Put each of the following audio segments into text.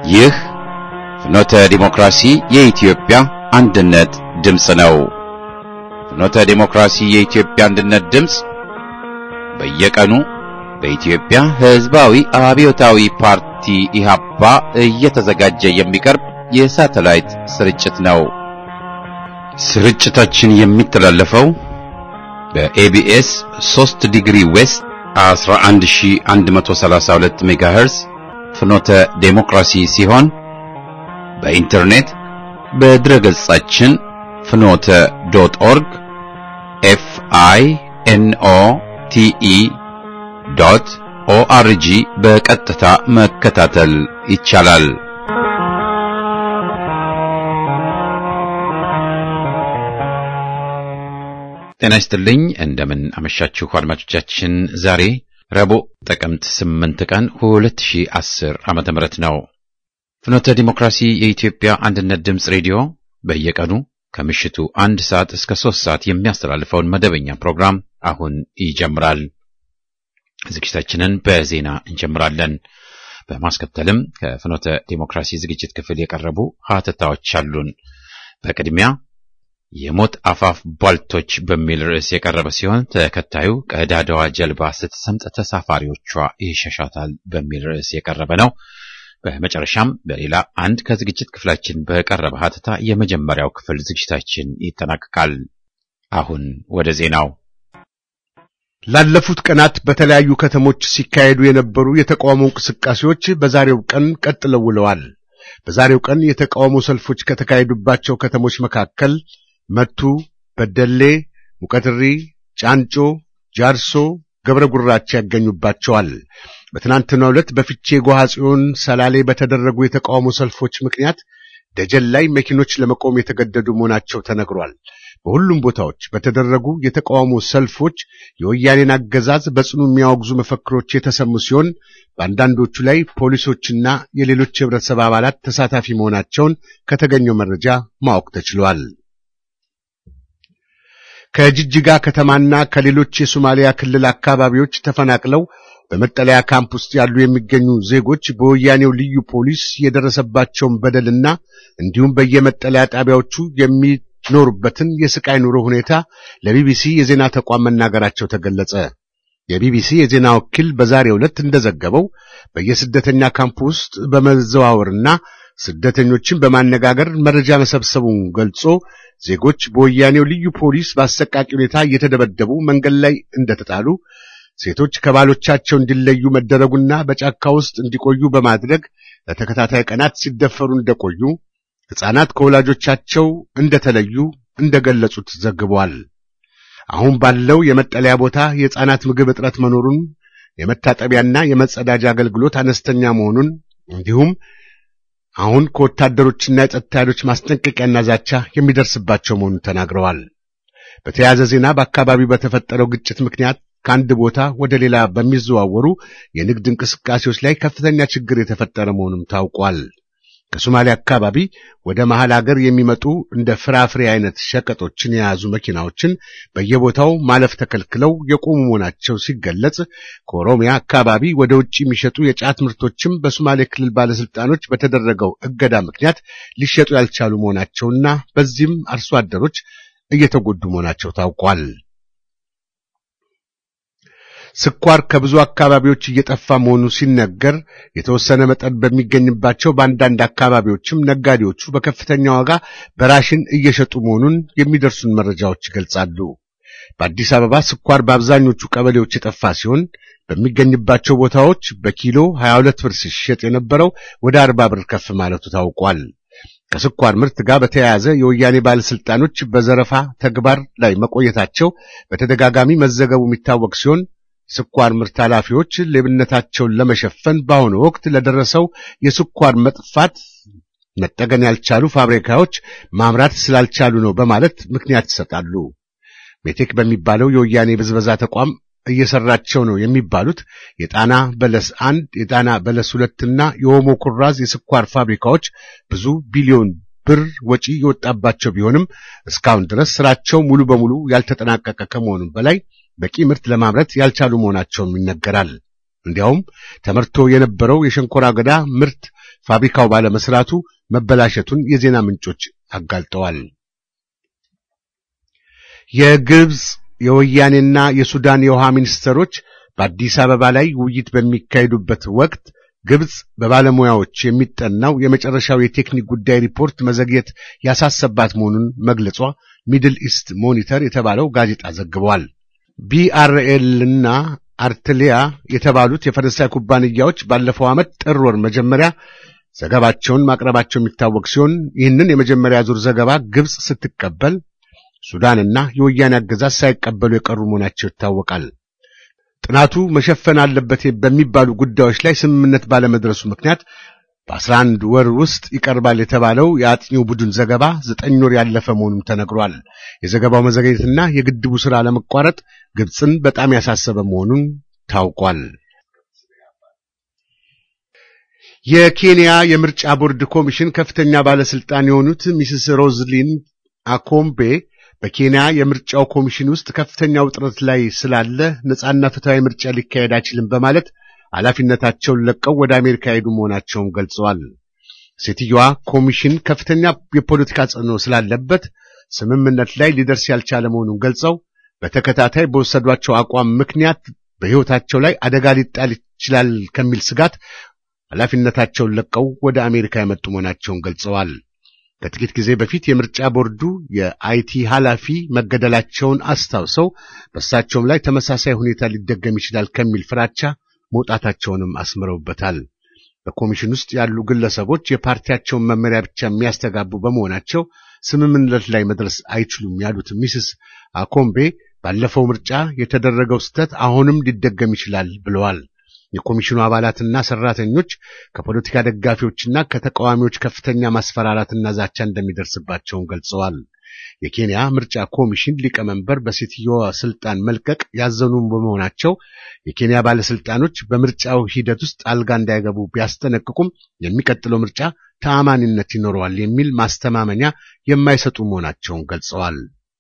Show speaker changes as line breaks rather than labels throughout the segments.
ይህ ፍኖተ ዲሞክራሲ የኢትዮጵያ አንድነት ድምፅ ነው። ፍኖተ ዲሞክራሲ የኢትዮጵያ አንድነት ድምፅ በየቀኑ በኢትዮጵያ ሕዝባዊ አብዮታዊ ፓርቲ ኢህአፓ እየተዘጋጀ የሚቀርብ የሳተላይት ስርጭት ነው። ስርጭታችን የሚተላለፈው በኤቢኤስ 3 ዲግሪ ዌስት 11132 ሜጋሄርዝ ፍኖተ ዴሞክራሲ ሲሆን በኢንተርኔት በድረገጻችን ፍኖተ ዶት ኦርግ ኤፍ አይ ኤን ኦ ቲ ኢ ዶት ኦአርጂ በቀጥታ መከታተል ይቻላል። ጤና ይስጥልኝ። እንደምን አመሻችሁ አድማጮቻችን። ዛሬ ረቡዕ ጥቅምት 8 ቀን 2010 ዓመተ ምህረት ነው። ፍኖተ ዲሞክራሲ የኢትዮጵያ አንድነት ድምፅ ሬዲዮ በየቀኑ ከምሽቱ አንድ ሰዓት እስከ ሶስት ሰዓት የሚያስተላልፈውን መደበኛ ፕሮግራም አሁን ይጀምራል። ዝግጅታችንን በዜና እንጀምራለን። በማስከተልም ከፍኖተ ዲሞክራሲ ዝግጅት ክፍል የቀረቡ ሀተታዎች አሉን። በቅድሚያ የሞት አፋፍ ቧልቶች በሚል ርዕስ የቀረበ ሲሆን ተከታዩ ቀዳዳዋ ጀልባ ስትሰምጥ ተሳፋሪዎቿ ይሸሻታል በሚል ርዕስ የቀረበ ነው። በመጨረሻም በሌላ አንድ ከዝግጅት ክፍላችን በቀረበ ሀተታ የመጀመሪያው ክፍል ዝግጅታችን ይጠናቀቃል። አሁን ወደ ዜናው።
ላለፉት ቀናት በተለያዩ ከተሞች ሲካሄዱ የነበሩ የተቃውሞ እንቅስቃሴዎች በዛሬው ቀን ቀጥለው ውለዋል። በዛሬው ቀን የተቃውሞ ሰልፎች ከተካሄዱባቸው ከተሞች መካከል መቱ፣ በደሌ፣ ሙቀትሪ፣ ጫንጮ፣ ጃርሶ፣ ገብረ ጉራቻ ያገኙባቸዋል። በትናንትናው ዕለት በፍቼ ጎሃ ጽዮን፣ ሰላሌ በተደረጉ የተቃውሞ ሰልፎች ምክንያት ደጀን ላይ መኪኖች ለመቆም የተገደዱ መሆናቸው ተነግሯል። በሁሉም ቦታዎች በተደረጉ የተቃውሞ ሰልፎች የወያኔን አገዛዝ በጽኑ የሚያወግዙ መፈክሮች የተሰሙ ሲሆን በአንዳንዶቹ ላይ ፖሊሶችና የሌሎች የህብረተሰብ አባላት ተሳታፊ መሆናቸውን ከተገኘው መረጃ ማወቅ ተችሏል። ከጅጅጋ ከተማና ከሌሎች የሶማሊያ ክልል አካባቢዎች ተፈናቅለው በመጠለያ ካምፕ ውስጥ ያሉ የሚገኙ ዜጎች በወያኔው ልዩ ፖሊስ የደረሰባቸውን በደልና እንዲሁም በየመጠለያ ጣቢያዎቹ የሚኖሩበትን የስቃይ ኑሮ ሁኔታ ለቢቢሲ የዜና ተቋም መናገራቸው ተገለጸ። የቢቢሲ የዜና ወኪል በዛሬው ዕለት እንደዘገበው በየስደተኛ ካምፕ ውስጥ በመዘዋወርና ስደተኞችን በማነጋገር መረጃ መሰብሰቡን ገልጾ ዜጎች በወያኔው ልዩ ፖሊስ በአሰቃቂ ሁኔታ እየተደበደቡ መንገድ ላይ እንደተጣሉ ሴቶች ከባሎቻቸው እንዲለዩ መደረጉና በጫካ ውስጥ እንዲቆዩ በማድረግ ለተከታታይ ቀናት ሲደፈሩ እንደቆዩ፣ ሕፃናት ከወላጆቻቸው እንደተለዩ እንደገለጹት ዘግቧል። አሁን ባለው የመጠለያ ቦታ የሕፃናት ምግብ እጥረት መኖሩን፣ የመታጠቢያና የመጸዳጃ አገልግሎት አነስተኛ መሆኑን እንዲሁም አሁን ከወታደሮችና የጸጥታ ኃይሎች ማስጠንቀቂያና ዛቻ የሚደርስባቸው መሆኑን ተናግረዋል። በተያያዘ ዜና በአካባቢው በተፈጠረው ግጭት ምክንያት ከአንድ ቦታ ወደ ሌላ በሚዘዋወሩ የንግድ እንቅስቃሴዎች ላይ ከፍተኛ ችግር የተፈጠረ መሆኑም ታውቋል። ከሶማሊያ አካባቢ ወደ መሃል አገር የሚመጡ እንደ ፍራፍሬ አይነት ሸቀጦችን የያዙ መኪናዎችን በየቦታው ማለፍ ተከልክለው የቆሙ መሆናቸው ሲገለጽ፣ ከኦሮሚያ አካባቢ ወደ ውጭ የሚሸጡ የጫት ምርቶችም በሶማሌ ክልል ባለስልጣኖች በተደረገው እገዳ ምክንያት ሊሸጡ ያልቻሉ መሆናቸውና በዚህም አርሶ አደሮች እየተጎዱ መሆናቸው ታውቋል። ስኳር ከብዙ አካባቢዎች እየጠፋ መሆኑ ሲነገር የተወሰነ መጠን በሚገኝባቸው በአንዳንድ አካባቢዎችም ነጋዴዎቹ በከፍተኛ ዋጋ በራሽን እየሸጡ መሆኑን የሚደርሱን መረጃዎች ይገልጻሉ። በአዲስ አበባ ስኳር በአብዛኞቹ ቀበሌዎች የጠፋ ሲሆን በሚገኝባቸው ቦታዎች በኪሎ 22 ብር ሲሸጥ የነበረው ወደ 40 ብር ከፍ ማለቱ ታውቋል። ከስኳር ምርት ጋር በተያያዘ የወያኔ ባለስልጣኖች በዘረፋ ተግባር ላይ መቆየታቸው በተደጋጋሚ መዘገቡ የሚታወቅ ሲሆን ስኳር ምርት ኃላፊዎች ሌብነታቸውን ለመሸፈን በአሁኑ ወቅት ለደረሰው የስኳር መጥፋት መጠገን ያልቻሉ ፋብሪካዎች ማምራት ስላልቻሉ ነው በማለት ምክንያት ይሰጣሉ። ሜቴክ በሚባለው የወያኔ ብዝበዛ ተቋም እየሰራቸው ነው የሚባሉት የጣና በለስ አንድ፣ የጣና በለስ ሁለትና የኦሞ ኩራዝ የስኳር ፋብሪካዎች ብዙ ቢሊዮን ብር ወጪ የወጣባቸው ቢሆንም እስካሁን ድረስ ስራቸው ሙሉ በሙሉ ያልተጠናቀቀ ከመሆኑም በላይ በቂ ምርት ለማምረት ያልቻሉ መሆናቸውም ይነገራል። እንዲያውም ተመርቶ የነበረው የሸንኮራ አገዳ ምርት ፋብሪካው ባለመስራቱ መበላሸቱን የዜና ምንጮች አጋልጠዋል። የግብጽ የወያኔና የሱዳን የውሃ ሚኒስትሮች በአዲስ አበባ ላይ ውይይት በሚካሄዱበት ወቅት ግብጽ በባለሙያዎች የሚጠናው የመጨረሻው የቴክኒክ ጉዳይ ሪፖርት መዘግየት ያሳሰባት መሆኑን መግለጿ ሚድል ኢስት ሞኒተር የተባለው ጋዜጣ ዘግቧል። ቢአርኤልና አርትሊያ የተባሉት የፈረንሳይ ኩባንያዎች ባለፈው ዓመት ጥር ወር መጀመሪያ ዘገባቸውን ማቅረባቸው የሚታወቅ ሲሆን ይህንን የመጀመሪያ ዙር ዘገባ ግብጽ ስትቀበል ሱዳንና የወያኔ አገዛዝ ሳይቀበሉ የቀሩ መሆናቸው ይታወቃል። ጥናቱ መሸፈን አለበት በሚባሉ ጉዳዮች ላይ ስምምነት ባለመድረሱ ምክንያት በአስራ አንድ ወር ውስጥ ይቀርባል የተባለው የአጥኚው ቡድን ዘገባ ዘጠኝ ወር ያለፈ መሆኑም ተነግሯል። የዘገባው መዘግየትና የግድቡ ሥራ ለመቋረጥ ግብፅን በጣም ያሳሰበ መሆኑን ታውቋል። የኬንያ የምርጫ ቦርድ ኮሚሽን ከፍተኛ ባለስልጣን የሆኑት ሚስስ ሮዝሊን አኮምቤ በኬንያ የምርጫው ኮሚሽን ውስጥ ከፍተኛ ውጥረት ላይ ስላለ ነጻና ፍትሐዊ ምርጫ ሊካሄድ አይችልም በማለት ኃላፊነታቸውን ለቀው ወደ አሜሪካ ሄዱ መሆናቸውን ገልጸዋል። ሴትዮዋ ኮሚሽን ከፍተኛ የፖለቲካ ጽዕኖ ስላለበት ስምምነት ላይ ሊደርስ ያልቻለ መሆኑን ገልጸው በተከታታይ በወሰዷቸው አቋም ምክንያት በሕይወታቸው ላይ አደጋ ሊጣል ይችላል ከሚል ስጋት ኃላፊነታቸውን ለቀው ወደ አሜሪካ የመጡ መሆናቸውን ገልጸዋል። ከጥቂት ጊዜ በፊት የምርጫ ቦርዱ የአይቲ ኃላፊ መገደላቸውን አስታውሰው በእሳቸውም ላይ ተመሳሳይ ሁኔታ ሊደገም ይችላል ከሚል ፍራቻ መውጣታቸውንም አስምረውበታል። በኮሚሽን ውስጥ ያሉ ግለሰቦች የፓርቲያቸውን መመሪያ ብቻ የሚያስተጋቡ በመሆናቸው ስምምነት ላይ መድረስ አይችሉም ያሉት ሚስስ አኮምቤ ባለፈው ምርጫ የተደረገው ስህተት አሁንም ሊደገም ይችላል ብለዋል። የኮሚሽኑ አባላትና ሰራተኞች ከፖለቲካ ደጋፊዎችና ከተቃዋሚዎች ከፍተኛ ማስፈራራትና ዛቻ እንደሚደርስባቸውን ገልጸዋል። የኬንያ ምርጫ ኮሚሽን ሊቀመንበር በሴትዮዋ ስልጣን መልቀቅ ያዘኑ በመሆናቸው የኬንያ ባለስልጣኖች በምርጫው ሂደት ውስጥ አልጋ እንዳይገቡ ቢያስጠነቅቁም የሚቀጥለው ምርጫ ተአማኒነት ይኖረዋል የሚል ማስተማመኛ የማይሰጡ መሆናቸውን ገልጸዋል።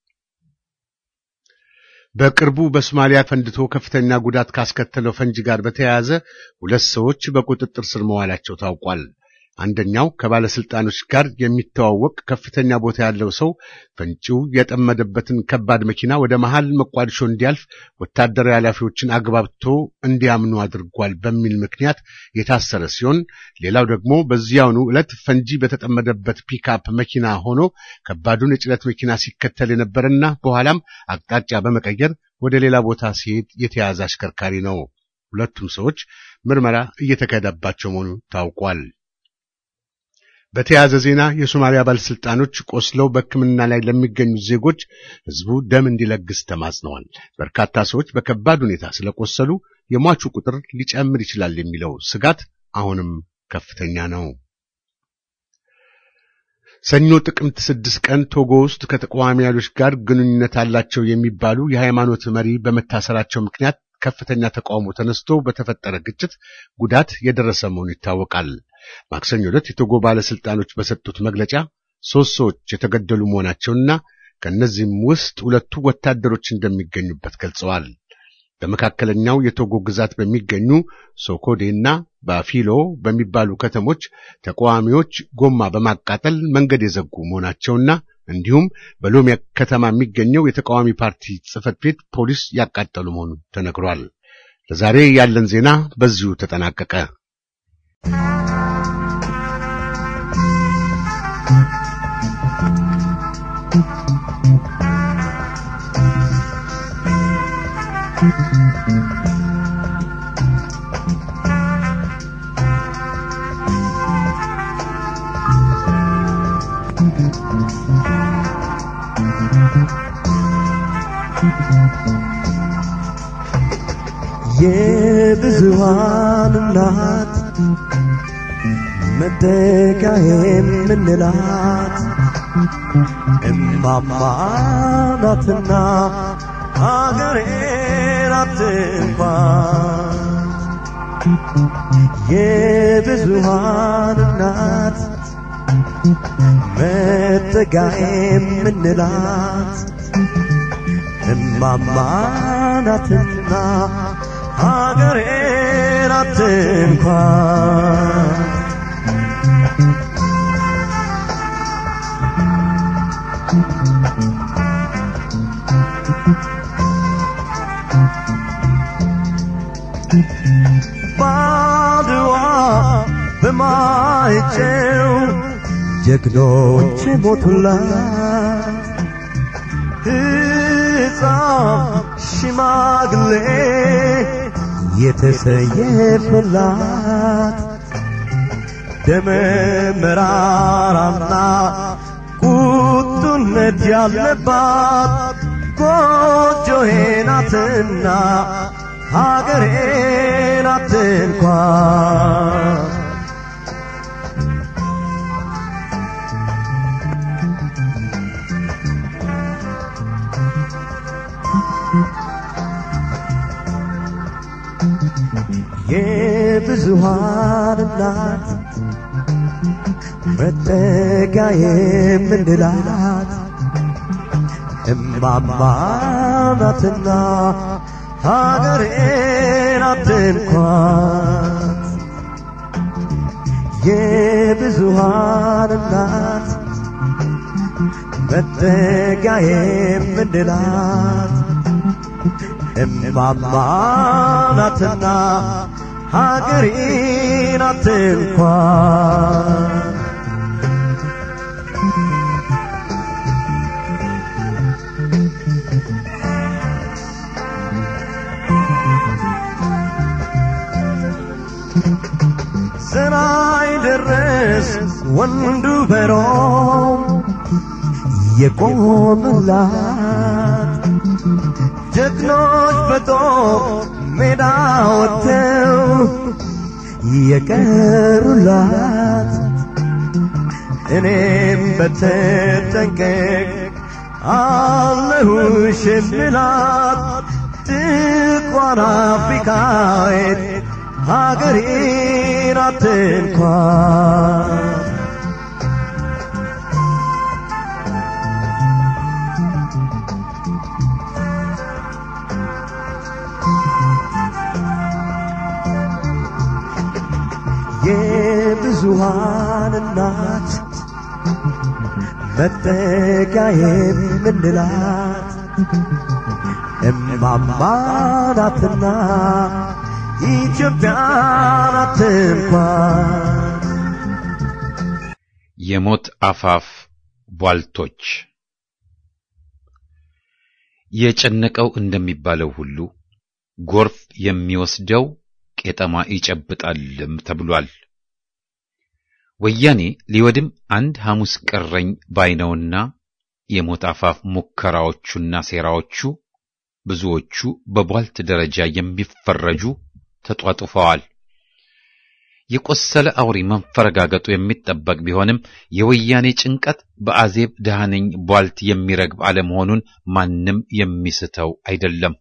በቅርቡ በሶማሊያ ፈንድቶ ከፍተኛ ጉዳት ካስከተለው ፈንጂ ጋር በተያያዘ ሁለት ሰዎች በቁጥጥር ስር መዋላቸው ታውቋል። አንደኛው ከባለስልጣኖች ጋር የሚተዋወቅ ከፍተኛ ቦታ ያለው ሰው ፈንጂው የጠመደበትን ከባድ መኪና ወደ መሃል መቋድሾ እንዲያልፍ ወታደራዊ ኃላፊዎችን አግባብቶ እንዲያምኑ አድርጓል በሚል ምክንያት የታሰረ ሲሆን፣ ሌላው ደግሞ በዚያውኑ ዕለት ፈንጂ በተጠመደበት ፒክአፕ መኪና ሆኖ ከባዱን የጭነት መኪና ሲከተል የነበረና በኋላም አቅጣጫ በመቀየር ወደ ሌላ ቦታ ሲሄድ የተያዘ አሽከርካሪ ነው። ሁለቱም ሰዎች ምርመራ እየተካሄደባቸው መሆኑ ታውቋል። በተያያዘ ዜና የሶማሊያ ባለስልጣኖች ቆስለው በሕክምና ላይ ለሚገኙ ዜጎች ሕዝቡ ደም እንዲለግስ ተማጽነዋል። በርካታ ሰዎች በከባድ ሁኔታ ስለቆሰሉ የሟቹ ቁጥር ሊጨምር ይችላል የሚለው ስጋት አሁንም ከፍተኛ ነው። ሰኞ ጥቅምት ስድስት ቀን ቶጎ ውስጥ ከተቃዋሚ ኃይሎች ጋር ግንኙነት አላቸው የሚባሉ የሃይማኖት መሪ በመታሰራቸው ምክንያት ከፍተኛ ተቃውሞ ተነስቶ በተፈጠረ ግጭት ጉዳት የደረሰ መሆኑ ይታወቃል። ማክሰኞ ዕለት የቶጎ ባለስልጣኖች በሰጡት መግለጫ ሶስት ሰዎች የተገደሉ መሆናቸውና ከእነዚህም ውስጥ ሁለቱ ወታደሮች እንደሚገኙበት ገልጸዋል። በመካከለኛው የቶጎ ግዛት በሚገኙ ሶኮዴና ባፊሎ በሚባሉ ከተሞች ተቃዋሚዎች ጎማ በማቃጠል መንገድ የዘጉ መሆናቸውና እንዲሁም በሎሚያ ከተማ የሚገኘው የተቃዋሚ ፓርቲ ጽሕፈት ቤት ፖሊስ ያቃጠሉ መሆኑ ተነግሯል። ለዛሬ ያለን ዜና በዚሁ ተጠናቀቀ።
የብዙሃን እናት መጠጊያ የምንላት እማማ ናትና አገሬን አትንኳት። የብዙሃን እናት መጠጊያ የምንላት እማማ ናትና ሀገሬን አትንኳት። በማይጨው ጀግኖች ሞቱላት ሕፃን ሽማግሌ የተሰየፈላት ደመ መራራና ቁጡነት ያለባት ጎጆዬ ናትና ሀገሬ ናት እንኳን የብዙሃን እናት መጠጊያ የምንላት እማማ ናትና ሀገሬ ናት እንኳን የብዙሃን እናት መጠጊያ የምንላት እማማ ናትና ሀገሬ ናት እንኳን ስራይ ደረስ ወንዱ በሮም የቆመላት ጀግኖች በጦር ሜዳ ወጥተው የቀሩላት እኔም በተጠንቀቅ አለሁሽ የምላት ጥቋር አፍሪካዊት ሀገሬ ናት እንኳን የብዙሃን እናት መጠጊያ የምንላት እማማ ናትና ኢትዮጵያ ናት እንኳን
የሞት አፋፍ ቧልቶች የጨነቀው እንደሚባለው ሁሉ ጎርፍ የሚወስደው ቄጠማ ይጨብጣልም ተብሏል። ወያኔ ሊወድም አንድ ሐሙስ ቀረኝ ባይነውና የሞት አፋፍ ሙከራዎቹና ሴራዎቹ ብዙዎቹ በቧልት ደረጃ የሚፈረጁ ተጧጡፈዋል። የቆሰለ አውሬ መንፈረጋገጡ የሚጠበቅ ቢሆንም የወያኔ ጭንቀት በአዜብ ደሃነኝ ቧልት የሚረግብ አለመሆኑን ማንም የሚስተው አይደለም።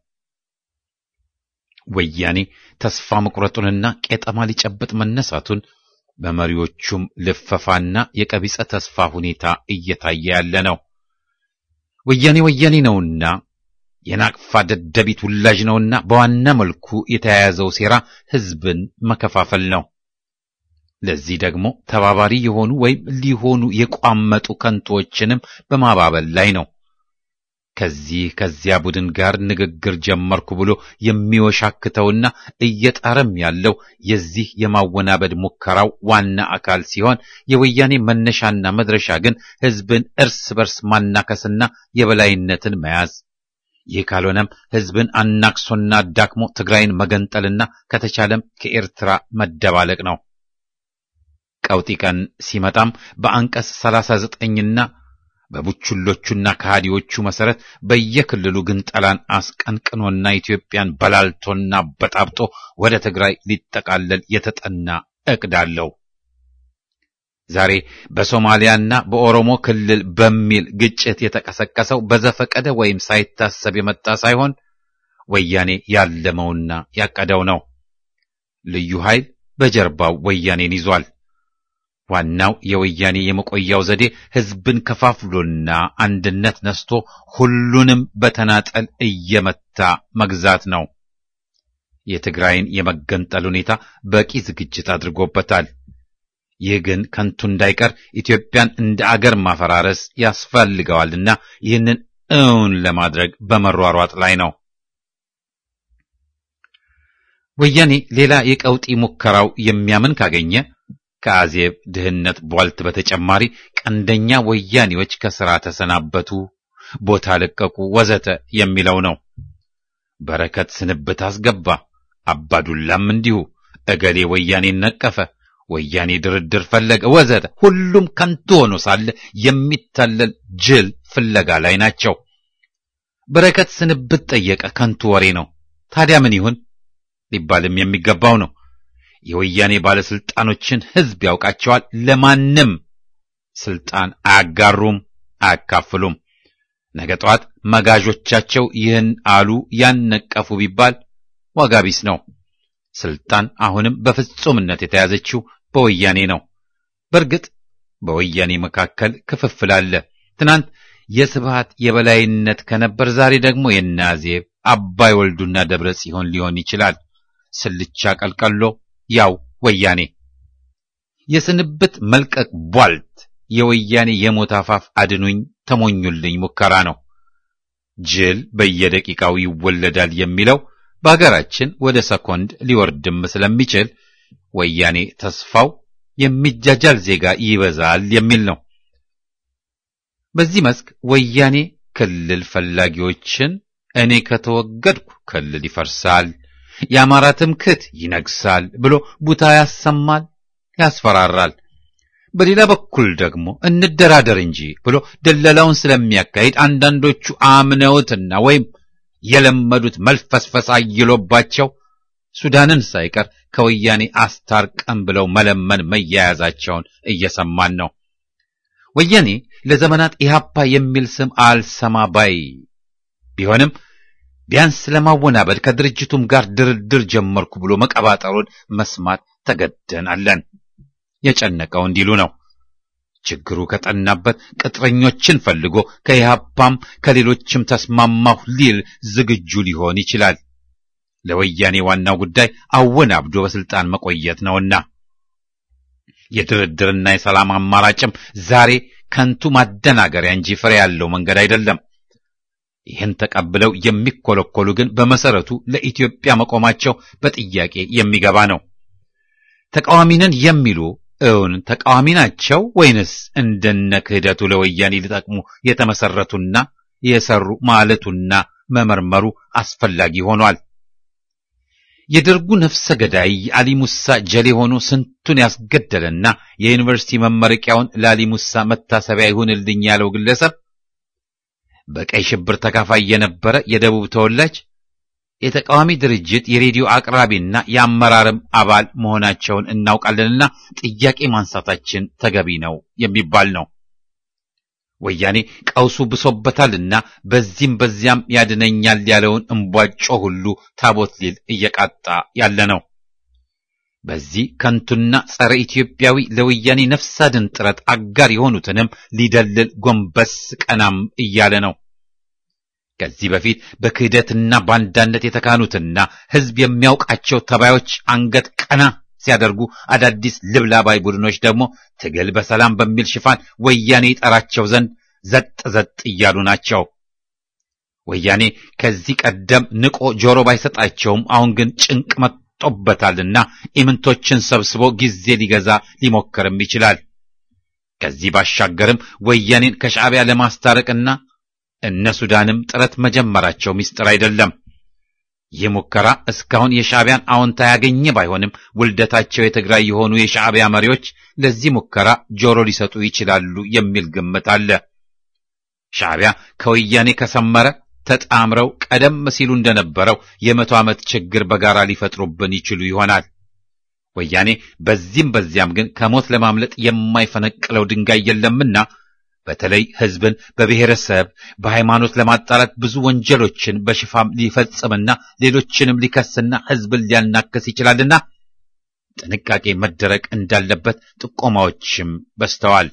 ወያኔ ተስፋ መቁረጡንና ቄጠማ ሊጨብጥ መነሳቱን በመሪዎቹም ልፈፋና የቀቢጸ ተስፋ ሁኔታ እየታየ ያለ ነው። ወያኔ ወያኔ ነውና የናቅፋ ደደቢት ውላጅ ነውና በዋና መልኩ የተያያዘው ሴራ ሕዝብን መከፋፈል ነው። ለዚህ ደግሞ ተባባሪ የሆኑ ወይም ሊሆኑ የቋመጡ ከንቶዎችንም በማባበል ላይ ነው። ከዚህ ከዚያ ቡድን ጋር ንግግር ጀመርኩ ብሎ የሚወሻክተውና እየጣረም ያለው የዚህ የማወናበድ ሙከራው ዋና አካል ሲሆን የወያኔ መነሻና መድረሻ ግን ሕዝብን እርስ በርስ ማናከስና የበላይነትን መያዝ ይህ ካልሆነም ሕዝብን አናክሶና አዳክሞ ትግራይን መገንጠልና ከተቻለም ከኤርትራ መደባለቅ ነው። ቀውጢ ቀን ሲመጣም በአንቀጽ ሰላሳ ዘጠኝና በቡችሎቹና ከሃዲዎቹ መሰረት በየክልሉ ግንጠላን አስቀንቅኖና ኢትዮጵያን በላልቶና በጣብጦ ወደ ትግራይ ሊጠቃለል የተጠና እቅድ አለው። ዛሬ በሶማሊያና በኦሮሞ ክልል በሚል ግጭት የተቀሰቀሰው በዘፈቀደ ወይም ሳይታሰብ የመጣ ሳይሆን ወያኔ ያለመውና ያቀደው ነው። ልዩ ኃይል በጀርባው ወያኔን ይዟል። ዋናው የወያኔ የመቆያው ዘዴ ሕዝብን ከፋፍሎና አንድነት ነስቶ ሁሉንም በተናጠል እየመታ መግዛት ነው። የትግራይን የመገንጠል ሁኔታ በቂ ዝግጅት አድርጎበታል። ይህ ግን ከንቱ እንዳይቀር ኢትዮጵያን እንደ አገር ማፈራረስ ያስፈልገዋልና ይህንን እውን ለማድረግ በመሯሯጥ ላይ ነው። ወያኔ ሌላ የቀውጢ ሙከራው የሚያምን ካገኘ ከአዜብ ድህነት ቧልት በተጨማሪ ቀንደኛ ወያኔዎች ከሥራ ተሰናበቱ፣ ቦታ ለቀቁ፣ ወዘተ የሚለው ነው። በረከት ስንብት አስገባ፣ አባዱላም እንዲሁ፣ እገሌ ወያኔን ነቀፈ፣ ወያኔ ድርድር ፈለገ፣ ወዘተ። ሁሉም ከንቱ ሆኖ ሳለ የሚታለል ጅል ፍለጋ ላይ ናቸው። በረከት ስንብት ጠየቀ፣ ከንቱ ወሬ ነው። ታዲያ ምን ይሁን ሊባልም የሚገባው ነው። የወያኔ ባለስልጣኖችን ሕዝብ ያውቃቸዋል። ለማንም ስልጣን አያጋሩም፣ አያካፍሉም። ነገ ጠዋት መጋዦቻቸው ይህን አሉ ያን ነቀፉ ቢባል ዋጋ ቢስ ነው። ስልጣን አሁንም በፍጹምነት የተያዘችው በወያኔ ነው። በእርግጥ በወያኔ መካከል ክፍፍል አለ። ትናንት የስብሃት የበላይነት ከነበር ዛሬ ደግሞ የናዜብ አባይ ወልዱና ደብረ ጽዮን ሊሆን ይችላል። ስልቻ ቀልቀሎ ያው ወያኔ። የስንብት መልቀቅ ቧልት የወያኔ የሞት አፋፍ አድኑኝ ተሞኙልኝ ሙከራ ነው። ጅል በየደቂቃው ይወለዳል የሚለው በሀገራችን ወደ ሰኮንድ ሊወርድም ስለሚችል ወያኔ ተስፋው የሚጃጃል ዜጋ ይበዛል የሚል ነው። በዚህ መስክ ወያኔ ክልል ፈላጊዎችን እኔ ከተወገድኩ ክልል ይፈርሳል፣ የአማራ ትምክህት ይነግሳል ብሎ ቡታ ያሰማል፣ ያስፈራራል። በሌላ በኩል ደግሞ እንደራደር እንጂ ብሎ ደለላውን ስለሚያካሂድ አንዳንዶቹ አምነውትና ወይም የለመዱት መልፈስፈስ አይሎባቸው ሱዳንን ሳይቀር ከወያኔ አስታርቀን ብለው መለመን መያያዛቸውን እየሰማን ነው። ወያኔ ለዘመናት ኢህአፓ የሚል ስም አልሰማ ባይ ቢሆንም ቢያንስ ለማወናበድ ከድርጅቱም ጋር ድርድር ጀመርኩ ብሎ መቀባጠሩን መስማት ተገደናለን። የጨነቀው እንዲሉ ነው። ችግሩ ከጠናበት ቅጥረኞችን ፈልጎ ከኢህአፓም ከሌሎችም ተስማማሁ ሊል ዝግጁ ሊሆን ይችላል። ለወያኔ ዋናው ጉዳይ አወናብዶ በስልጣን መቆየት ነውና የድርድርና የሰላም አማራጭም ዛሬ ከንቱ ማደናገሪያ እንጂ ፍሬ ያለው መንገድ አይደለም። ይህን ተቀብለው የሚኮለኮሉ ግን በመሰረቱ ለኢትዮጵያ መቆማቸው በጥያቄ የሚገባ ነው። ተቃዋሚ ነን የሚሉ እውን ተቃዋሚ ናቸው ወይንስ እንደነ ክህደቱ ለወያኔ ሊጠቅሙ የተመሰረቱና የሰሩ ማለቱና መመርመሩ አስፈላጊ ሆኗል። የደርጉ ነፍሰ ገዳይ አሊ ሙሳ ጀሌ ሆኖ ስንቱን ያስገደለና የዩኒቨርሲቲ መመረቂያውን ለአሊ ሙሳ መታሰቢያ ይሁንልኝ ያለው ግለሰብ በቀይ ሽብር ተካፋይ የነበረ የደቡብ ተወላጅ የተቃዋሚ ድርጅት የሬዲዮ አቅራቢና የአመራርም አባል መሆናቸውን እናውቃለንና ጥያቄ ማንሳታችን ተገቢ ነው የሚባል ነው። ወያኔ ቀውሱ ብሶበታልና በዚህም በዚያም ያድነኛል ያለውን እምቧጮ ሁሉ ታቦት ሊል እየቃጣ ያለ ነው። በዚህ ከንቱና ጸረ ኢትዮጵያዊ ለወያኔ ነፍስ አድን ጥረት አጋር የሆኑትንም ሊደልል ጎንበስ ቀናም እያለ ነው። ከዚህ በፊት በክህደትና ባንዳነት የተካኑትና ሕዝብ የሚያውቃቸው ተባዮች አንገት ቀና ሲያደርጉ አዳዲስ ልብላባይ ቡድኖች ደግሞ ትግል በሰላም በሚል ሽፋን ወያኔ ይጠራቸው ዘንድ ዘጥ ዘጥ እያሉ ናቸው። ወያኔ ከዚህ ቀደም ንቆ ጆሮ ባይሰጣቸውም አሁን ግን ጭንቅ መጥቶበታልና ኢምንቶችን ሰብስቦ ጊዜ ሊገዛ ሊሞክርም ይችላል። ከዚህ ባሻገርም ወያኔን ከሻዕቢያ ለማስታረቅና እነ ሱዳንም ጥረት መጀመራቸው ምስጢር አይደለም። ይህ ሙከራ እስካሁን የሻዕቢያን አዎንታ ያገኘ ባይሆንም ውልደታቸው የትግራይ የሆኑ የሻዕቢያ መሪዎች ለዚህ ሙከራ ጆሮ ሊሰጡ ይችላሉ የሚል ግምት አለ። ሻዕቢያ ከወያኔ ከሰመረ ተጣምረው ቀደም ሲሉ እንደነበረው የመቶ ዓመት ችግር በጋራ ሊፈጥሩብን ይችሉ ይሆናል። ወያኔ በዚህም በዚያም ግን ከሞት ለማምለጥ የማይፈነቅለው ድንጋይ የለምና በተለይ ሕዝብን በብሔረሰብ በሃይማኖት ለማጣላት ብዙ ወንጀሎችን በሽፋም ሊፈጽምና ሌሎችንም ሊከስና ሕዝብን ሊያናክስ ይችላልና ጥንቃቄ መደረግ እንዳለበት ጥቆማዎችም በስተዋል።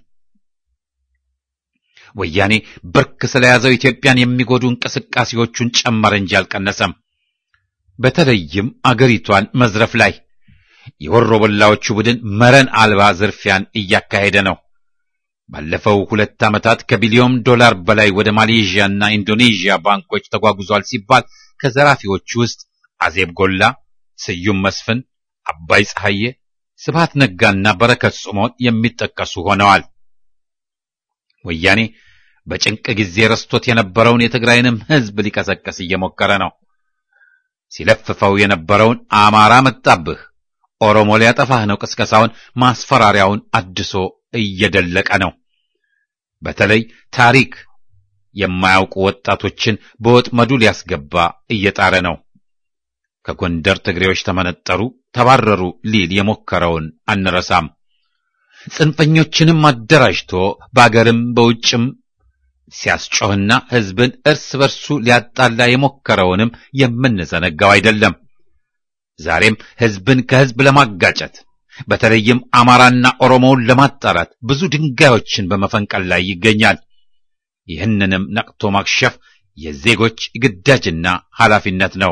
ወያኔ ብርክ ስለያዘው ኢትዮጵያን የሚጎዱ እንቅስቃሴዎቹን ጨመረ እንጂ አልቀነሰም። በተለይም አገሪቷን መዝረፍ ላይ የወሮበላዎቹ ቡድን መረን አልባ ዝርፊያን እያካሄደ ነው። ባለፈው ሁለት ዓመታት ከቢሊዮን ዶላር በላይ ወደ ማሌዥያና ኢንዶኔዥያ ባንኮች ተጓጉዟል ሲባል ከዘራፊዎቹ ውስጥ አዜብ ጎላ፣ ስዩም መስፍን፣ አባይ ፀሐዬ፣ ስብሃት ነጋና በረከት ስምዖን የሚጠቀሱ ሆነዋል። ወያኔ በጭንቅ ጊዜ ረስቶት የነበረውን የትግራይንም ሕዝብ ሊቀሰቀስ እየሞከረ ነው። ሲለፍፈው የነበረውን አማራ መጣብህ፣ ኦሮሞ ሊያጠፋህ ነው ቅስቀሳውን፣ ማስፈራሪያውን አድሶ እየደለቀ ነው። በተለይ ታሪክ የማያውቁ ወጣቶችን በወጥመዱ ሊያስገባ እየጣረ ነው። ከጎንደር ትግሬዎች ተመነጠሩ፣ ተባረሩ ሊል የሞከረውን አንረሳም። ጽንፈኞችንም አደራጅቶ በአገርም በውጭም ሲያስጮህና ሕዝብን እርስ በርሱ ሊያጣላ የሞከረውንም የምንዘነጋው አይደለም። ዛሬም ሕዝብን ከሕዝብ ለማጋጨት በተለይም አማራና ኦሮሞውን ለማጣላት ብዙ ድንጋዮችን በመፈንቀል ላይ ይገኛል። ይህንንም ነቅቶ ማክሸፍ የዜጎች ግዳጅና ኃላፊነት ነው።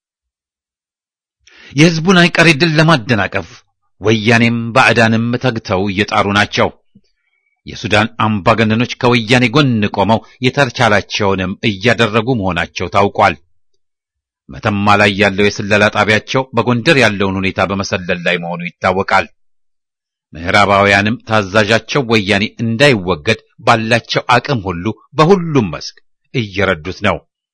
የሕዝቡን አይቀሬ ድል ለማደናቀፍ ወያኔም ባዕዳንም ተግተው እየጣሩ ናቸው። የሱዳን አምባገነኖች ከወያኔ ጎን ቆመው የተቻላቸውንም እያደረጉ መሆናቸው ታውቋል። መተማ ላይ ያለው የስለላ ጣቢያቸው በጎንደር ያለውን ሁኔታ በመሰለል ላይ መሆኑ ይታወቃል። ምዕራባውያንም ታዛዣቸው ወያኔ እንዳይወገድ ባላቸው አቅም ሁሉ በሁሉም መስክ እየረዱት ነው።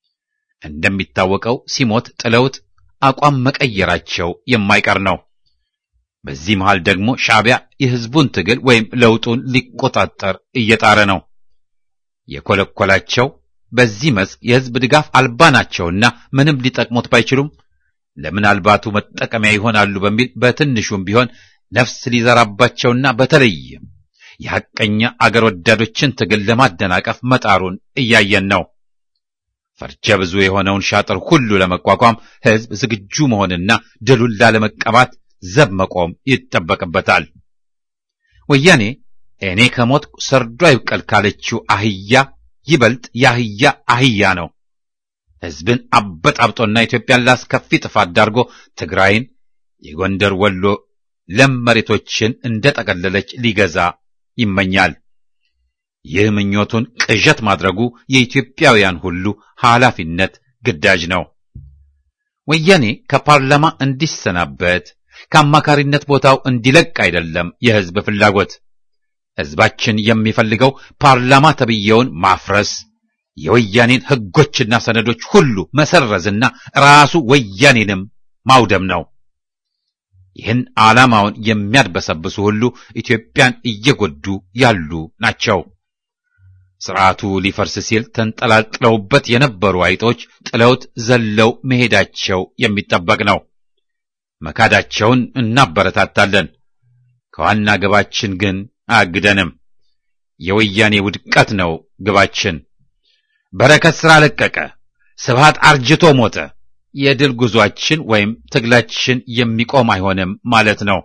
እንደሚታወቀው ሲሞት ጥለውት አቋም መቀየራቸው የማይቀር ነው። በዚህ መሃል ደግሞ ሻዕቢያ የሕዝቡን ትግል ወይም ለውጡን ሊቆጣጠር እየጣረ ነው። የኮለኮላቸው በዚህ መስክ የሕዝብ ድጋፍ አልባ ናቸውና ምንም ሊጠቅሙት ባይችሉም ለምናልባቱ መጠቀሚያ ይሆናሉ በሚል በትንሹም ቢሆን ነፍስ ሊዘራባቸውና በተለይም የሐቀኛ አገር ወዳዶችን ትግል ለማደናቀፍ መጣሩን እያየን ነው። ፈርጀ ብዙ የሆነውን ሻጥር ሁሉ ለመቋቋም ሕዝብ ዝግጁ መሆንና ድሉን ላለመቀባት ዘብ መቆም ይጠበቅበታል። ወያኔ እኔ ከሞት ሰርዶ አይብቀል ካለችው አህያ ይበልጥ የአህያ አህያ ነው። ሕዝብን አበጣብጦና ኢትዮጵያን ላስከፊ ጥፋት ዳርጎ ትግራይን፣ የጎንደር ወሎ ለም መሬቶችን እንደጠቀለለች ሊገዛ ይመኛል። ይህ ምኞቱን ቅዠት ማድረጉ የኢትዮጵያውያን ሁሉ ኃላፊነት ግዳጅ ነው። ወያኔ ከፓርላማ እንዲሰናበት ከአማካሪነት ቦታው እንዲለቅ አይደለም የሕዝብ ፍላጎት። ሕዝባችን የሚፈልገው ፓርላማ ተብዬውን ማፍረስ፣ የወያኔን ሕጎችና ሰነዶች ሁሉ መሰረዝና ራሱ ወያኔንም ማውደም ነው። ይህን ዓላማውን የሚያድበሰብሱ ሁሉ ኢትዮጵያን እየጎዱ ያሉ ናቸው። ስርዓቱ ሊፈርስ ሲል ተንጠላጥለውበት የነበሩ አይጦች ጥለውት ዘለው መሄዳቸው የሚጠበቅ ነው። መካዳቸውን እናበረታታለን። ከዋና ግባችን ግን አያግደንም። የወያኔ ውድቀት ነው ግባችን። በረከት ሥራ ለቀቀ፣ ስብሃት አርጅቶ ሞተ፣ የድል ጉዟችን ወይም ትግላችን የሚቆም አይሆንም ማለት ነው።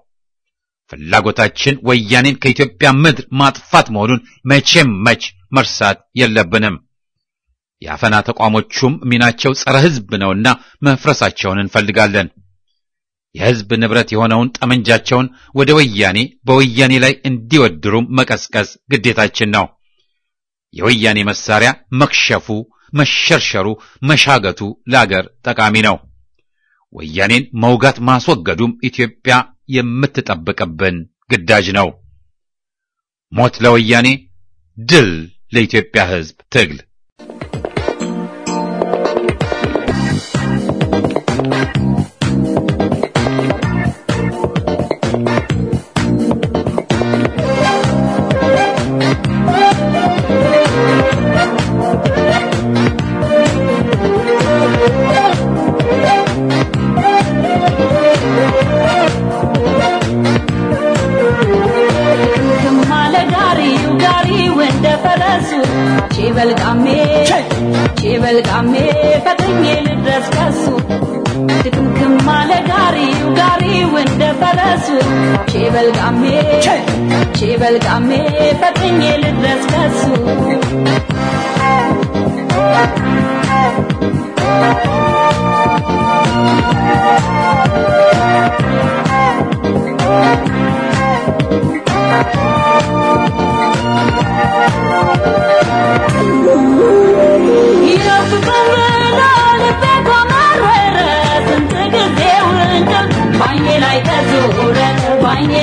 ፍላጎታችን ወያኔን ከኢትዮጵያ ምድር ማጥፋት መሆኑን መቼም መች መርሳት የለብንም። የአፈና ተቋሞቹም ሚናቸው ጸረ ሕዝብ ነውና መፍረሳቸውን እንፈልጋለን። የሕዝብ ንብረት የሆነውን ጠመንጃቸውን ወደ ወያኔ በወያኔ ላይ እንዲወድሩም መቀስቀስ ግዴታችን ነው። የወያኔ መሳሪያ መክሸፉ፣ መሸርሸሩ፣ መሻገቱ ለአገር ጠቃሚ ነው። ወያኔን መውጋት ማስወገዱም ኢትዮጵያ የምትጠብቅብን ግዳጅ ነው። ሞት ለወያኔ፣ ድል ለኢትዮጵያ ሕዝብ ትግል።
ቼበልቃሜ ቼበልቃሜ ፈጥኜ ልድረስ ከሱ ድክምክም አለ ጋሪው ጋሪው እንደ ፈረሱ ቼበልቃሜ ቼበልቃሜ ፈጥኜ ልድረስ ከሱ ባይኔ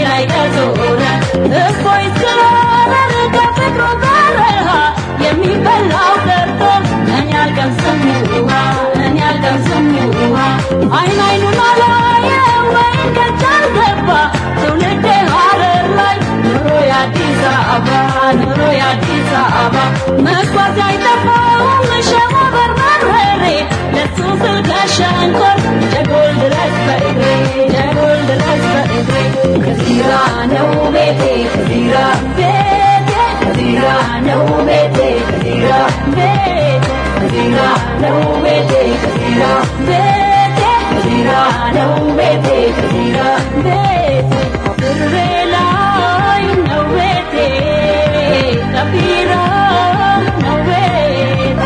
እፎይ ስላረር ከፍቅሩ በረሃ የሚበላው ቀርቶ እኔ አልቀምስም ውሃ እኔ አልቀምስም ውሃ አይን አይኑን አላየ ወይን ገጭ አልገባ ትውልዴ ሀረር ላይ ኑሮ የአዲስ አበባ ኑሮ የአዲስ አበባ መጓዝ አይጠፋውም ሸዋ በርበሬ ለሱ ስል ከሸንኮር ጀጎል ድረስ በእግሬ ጀጎል ድረስ በእግሬ ከዚራ ነው ቤቴ ከዚራ ቤቴ ከዚራ ነው ቤቴ ከዚራ ቤቴ ከዚራ ነው ቤቴ ከዚራ ቤቴ ከዚራ ነው ቤቴ ከዚራ ቤቴ ድሬ ላይ ነው ቤቴ ከቢራ ነው ቤቴ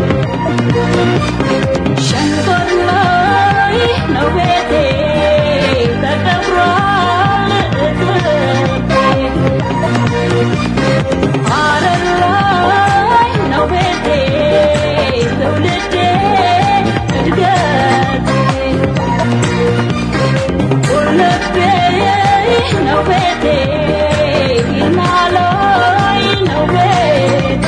ሸንኮር ላይ ነው ቤቴ ተቀብሯል እትብቴ ሐረር ላይ ነው ቤቴ ትውልዴ እድገቴ ቁልቤ ነው ቤቴ ይልማ ላይ ነው ቤቴ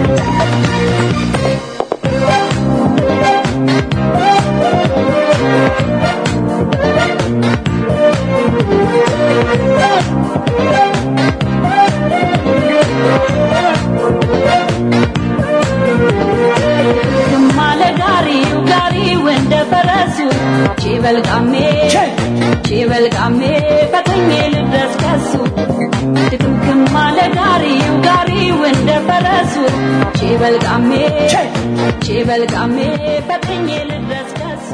ግማለ ጋሪው ጋሪው እንደ ፈረሱ ቺበልቃሜ ቺበልቃሜ ፈጥኜ ልድረስ ከሱ ድክምክም አለ ጋሪው ጋሪው እንደ ፈረሱ ቺበልቃሜ ቺበልቃሜ ፈጥኜ ልድረስ ከሱ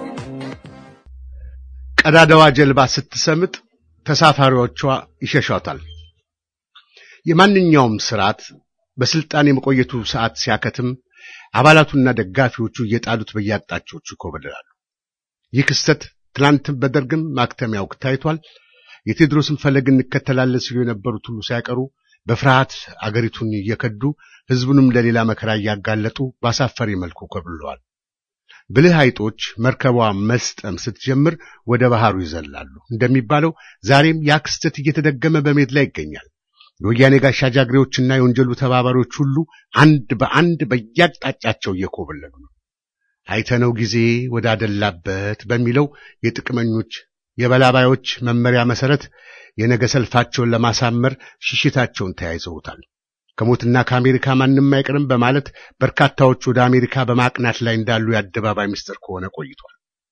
ቀዳዳዋ ጀልባ ስትሰምጥ ተሳፋሪዎቿ ይሸሿታል። የማንኛውም ስርዓት በስልጣን የመቆየቱ ሰዓት ሲያከትም አባላቱና ደጋፊዎቹ እየጣሉት በየአቅጣጫዎቹ ይኮበልላሉ። ይህ ክስተት ትናንትም በደርግም ማክተሚያ ወቅት ታይቷል። የቴዎድሮስን ፈለግ እንከተላለን ሲሉ የነበሩት ሁሉ ሳይቀሩ በፍርሃት አገሪቱን እየከዱ ሕዝቡንም ለሌላ መከራ እያጋለጡ በአሳፋሪ መልኩ ኮብልለዋል። ብልህ አይጦች መርከቧ መስጠም ስትጀምር ወደ ባህሩ ይዘላሉ እንደሚባለው ዛሬም ያ ክስተት እየተደገመ በሜድ ላይ ይገኛል። የወያኔ ጋሻ ጃግሬዎችና የወንጀሉ ተባባሪዎች ሁሉ አንድ በአንድ በየአቅጣጫቸው እየኮበለሉ ነው። አይተነው ጊዜ ወዳደላበት በሚለው የጥቅመኞች የበላባዮች መመሪያ መሰረት የነገ ሰልፋቸውን ለማሳመር ሽሽታቸውን ተያይዘውታል። ከሞትና ከአሜሪካ ማንም አይቀርም በማለት በርካታዎች ወደ አሜሪካ በማቅናት ላይ እንዳሉ የአደባባይ ምስጢር ከሆነ ቆይቷል።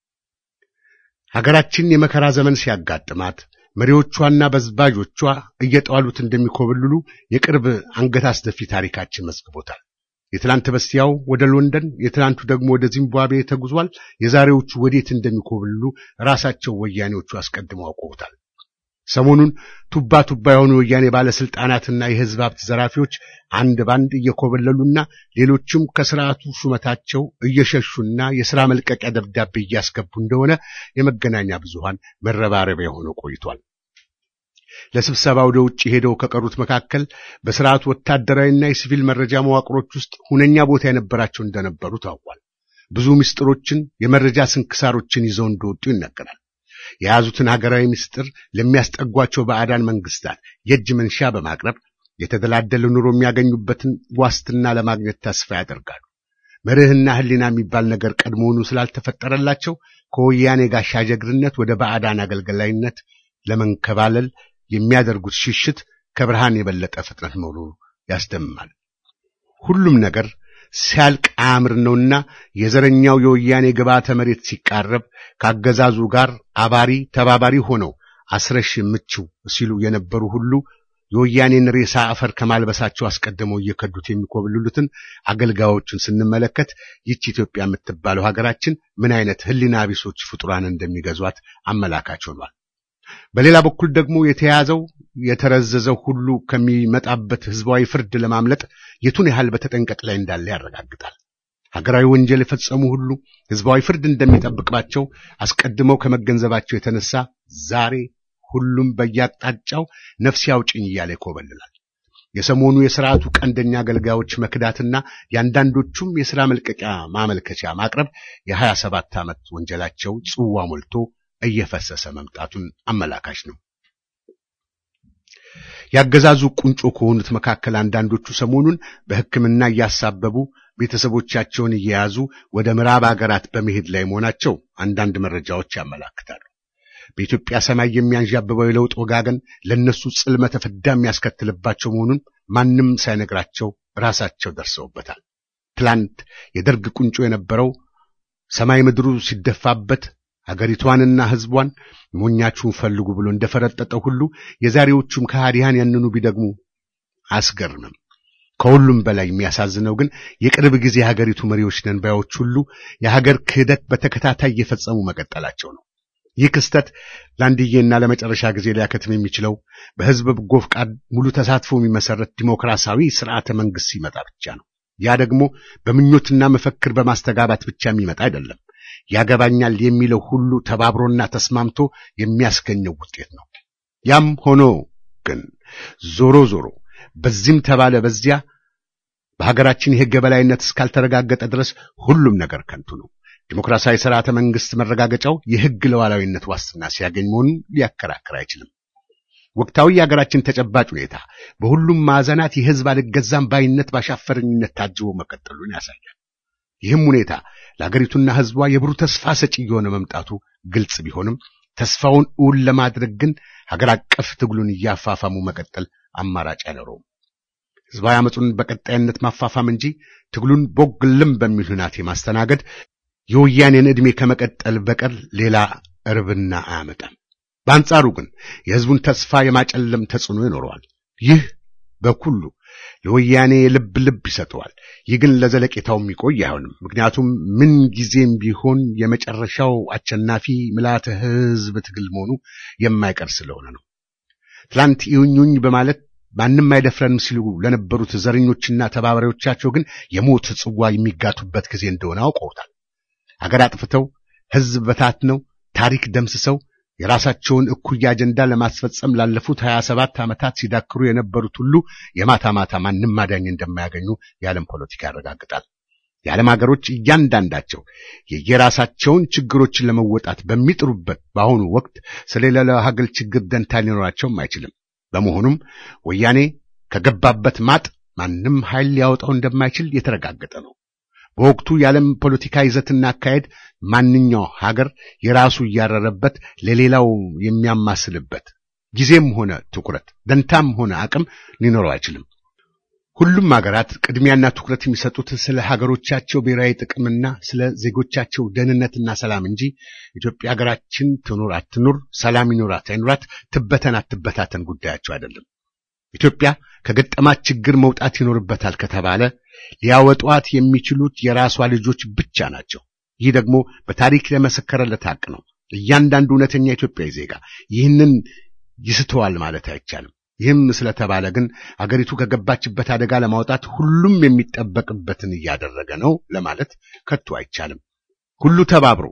ሀገራችን የመከራ ዘመን ሲያጋጥማት መሪዎቿና በዝባዦቿ እየጣሉት እንደሚኮበልሉ የቅርብ አንገት አስደፊ ታሪካችን መዝግቦታል። የትላንት በስቲያው ወደ ሎንደን፣ የትላንቱ ደግሞ ወደ ዚምባብዌ ተጉዟል። የዛሬዎቹ ወዴት እንደሚኮበልሉ ራሳቸው ወያኔዎቹ አስቀድመው አውቀውታል። ሰሞኑን ቱባ ቱባ የሆኑ የወያኔ ባለስልጣናትና የሕዝብ ሀብት ዘራፊዎች አንድ ባንድ እየኮበለሉና ሌሎችም ከስርዓቱ ሹመታቸው እየሸሹና የሥራ መልቀቂያ ደብዳቤ እያስገቡ እንደሆነ የመገናኛ ብዙሃን መረባረቢያ ሆነው ቆይቷል። ለስብሰባ ወደ ውጭ ሄደው ከቀሩት መካከል በስርዓቱ ወታደራዊና የሲቪል መረጃ መዋቅሮች ውስጥ ሁነኛ ቦታ የነበራቸው እንደነበሩ ታውቋል። ብዙ ምስጢሮችን፣ የመረጃ ስንክሳሮችን ይዘው እንደወጡ ይነገራል። የያዙትን ሀገራዊ ምስጢር ለሚያስጠጓቸው ባዕዳን መንግስታት የእጅ መንሻ በማቅረብ የተደላደለ ኑሮ የሚያገኙበትን ዋስትና ለማግኘት ተስፋ ያደርጋሉ። መርህና ሕሊና የሚባል ነገር ቀድሞውኑ ስላልተፈጠረላቸው ከወያኔ ጋሻ ጀግርነት ወደ ባዕዳን አገልገላይነት ለመንከባለል የሚያደርጉት ሽሽት ከብርሃን የበለጠ ፍጥነት መሆኑ ያስደምማል። ሁሉም ነገር ሲያልቅ አያምር ነውና የዘረኛው የወያኔ ግብዓተ መሬት ሲቃረብ ካገዛዙ ጋር አባሪ ተባባሪ ሆነው አስረሽ ምችው ሲሉ የነበሩ ሁሉ የወያኔን ሬሳ አፈር ከማልበሳቸው አስቀድመው እየከዱት የሚኮብልሉትን አገልጋዮቹን ስንመለከት ይህች ኢትዮጵያ የምትባለው ሀገራችን ምን አይነት ሕሊና ቢሶች ፍጡራን እንደሚገዟት አመላካች ሆኗል። በሌላ በኩል ደግሞ የተያዘው የተረዘዘው ሁሉ ከሚመጣበት ህዝባዊ ፍርድ ለማምለጥ የቱን ያህል በተጠንቀቅ ላይ እንዳለ ያረጋግጣል። ሀገራዊ ወንጀል የፈጸሙ ሁሉ ህዝባዊ ፍርድ እንደሚጠብቅባቸው አስቀድመው ከመገንዘባቸው የተነሳ ዛሬ ሁሉም በየአቅጣጫው ነፍስ ያውጭኝ እያለ ይኮበልላል። የሰሞኑ የስርዓቱ ቀንደኛ አገልጋዮች መክዳትና የአንዳንዶቹም የሥራ መልቀቂያ ማመልከቻ ማቅረብ የሀያ ሰባት ዓመት ወንጀላቸው ጽዋ ሞልቶ እየፈሰሰ መምጣቱን አመላካች ነው። ያገዛዙ ቁንጮ ከሆኑት መካከል አንዳንዶቹ ሰሞኑን በሕክምና እያሳበቡ ቤተሰቦቻቸውን እየያዙ ወደ ምዕራብ አገራት በመሄድ ላይ መሆናቸው አንዳንድ መረጃዎች ያመላክታሉ። በኢትዮጵያ ሰማይ የሚያንዣብበው የለውጥ ወጋገን ለነሱ ጽልመተ ፍዳ የሚያስከትልባቸው መሆኑን ማንም ሳይነግራቸው ራሳቸው ደርሰውበታል። ትላንት የደርግ ቁንጮ የነበረው ሰማይ ምድሩ ሲደፋበት አገሪቷንና ሕዝቧን ሞኛችሁን ፈልጉ ብሎ እንደፈረጠጠው ሁሉ የዛሬዎቹም ከሃዲያን ያንኑ ቢደግሙ አያስገርምም። ከሁሉም በላይ የሚያሳዝነው ግን የቅርብ ጊዜ የሀገሪቱ መሪዎች ነን ባዮች ሁሉ የሀገር ክህደት በተከታታይ እየፈጸሙ መቀጠላቸው ነው። ይህ ክስተት ለአንድዬና ለመጨረሻ ጊዜ ሊያከትም የሚችለው በሕዝብ በጎ ፈቃድ ሙሉ ተሳትፎ የሚመሰረት ዲሞክራሲያዊ ስርዓተ መንግስት ሲመጣ ብቻ ነው። ያ ደግሞ በምኞትና መፈክር በማስተጋባት ብቻ የሚመጣ አይደለም። ያገባኛል የሚለው ሁሉ ተባብሮና ተስማምቶ የሚያስገኘው ውጤት ነው። ያም ሆኖ ግን ዞሮ ዞሮ በዚህም ተባለ በዚያ በሀገራችን የሕግ የበላይነት እስካልተረጋገጠ ድረስ ሁሉም ነገር ከንቱ ነው። ዲሞክራሲያዊ ስርዓተ መንግስት መረጋገጫው የሕግ ሉዓላዊነት ዋስትና ሲያገኝ መሆኑን ሊያከራክር አይችልም። ወቅታዊ የሀገራችን ተጨባጭ ሁኔታ በሁሉም ማዕዘናት የሕዝብ አልገዛም ባይነት ባሻፈረኝነት ታጅቦ መቀጠሉን ያሳያል። ይህም ሁኔታ ለሀገሪቱና ሕዝቧ የብሩህ ተስፋ ሰጪ የሆነ መምጣቱ ግልጽ ቢሆንም ተስፋውን እውን ለማድረግ ግን ሀገር አቀፍ ትግሉን እያፋፋሙ መቀጠል አማራጭ አይኖረውም። ሕዝባዊ አመፁን በቀጣይነት ማፋፋም እንጂ ትግሉን ቦግልም በሚል ሁናቴ ማስተናገድ የወያኔን ዕድሜ ከመቀጠል በቀር ሌላ እርብና አያመጣም። በአንጻሩ ግን የሕዝቡን ተስፋ የማጨለም ተጽዕኖ ይኖረዋል። ይህ በኩሉ ለወያኔ ልብ ልብ ይሰጠዋል። ይህ ግን ለዘለቄታው የሚቆይ አይሆንም። ምክንያቱም ምን ጊዜም ቢሆን የመጨረሻው አሸናፊ ምልዓተ ሕዝብ ትግል መሆኑ የማይቀር ስለሆነ ነው። ትላንት ይሁኙኝ በማለት ማንም አይደፍረንም ሲሉ ለነበሩት ዘረኞችና ተባባሪዎቻቸው ግን የሞት ጽዋ የሚጋቱበት ጊዜ እንደሆነ አውቀውታል። አገር አጥፍተው ሕዝብ በታትነው ታሪክ ደምስሰው የራሳቸውን እኩይ አጀንዳ ለማስፈጸም ላለፉት ሀያ ሰባት ዓመታት ሲዳክሩ የነበሩት ሁሉ የማታ ማታ ማንም ማዳኝ እንደማያገኙ የዓለም ፖለቲካ ያረጋግጣል። የዓለም ሀገሮች እያንዳንዳቸው የየራሳቸውን ችግሮችን ለመወጣት በሚጥሩበት በአሁኑ ወቅት ስለሌላው ሀገር ችግር ደንታ ሊኖራቸውም አይችልም። በመሆኑም ወያኔ ከገባበት ማጥ ማንም ኃይል ሊያወጣው እንደማይችል የተረጋገጠ ነው። በወቅቱ የዓለም ፖለቲካ ይዘትና አካሄድ ማንኛው ሀገር የራሱ እያረረበት ለሌላው የሚያማስልበት ጊዜም ሆነ ትኩረት ደንታም ሆነ አቅም ሊኖረው አይችልም። ሁሉም ሀገራት ቅድሚያና ትኩረት የሚሰጡት ስለ ሀገሮቻቸው ብሔራዊ ጥቅምና ስለ ዜጎቻቸው ደህንነትና ሰላም እንጂ ኢትዮጵያ ሀገራችን ትኑር አትኑር፣ ሰላም ይኑራት አይኑራት፣ ትበተን አትበታተን ጉዳያቸው አይደለም። ኢትዮጵያ ከገጠማት ችግር መውጣት ይኖርበታል ከተባለ ሊያወጧት የሚችሉት የራሷ ልጆች ብቻ ናቸው። ይህ ደግሞ በታሪክ ለመሰከረለት ሀቅ ነው። እያንዳንዱ እውነተኛ ኢትዮጵያዊ ዜጋ ይህንን ይስተዋል ማለት አይቻልም። ይህም ስለተባለ ግን አገሪቱ ከገባችበት አደጋ ለማውጣት ሁሉም የሚጠበቅበትን እያደረገ ነው ለማለት ከቶ አይቻልም። ሁሉ ተባብሮ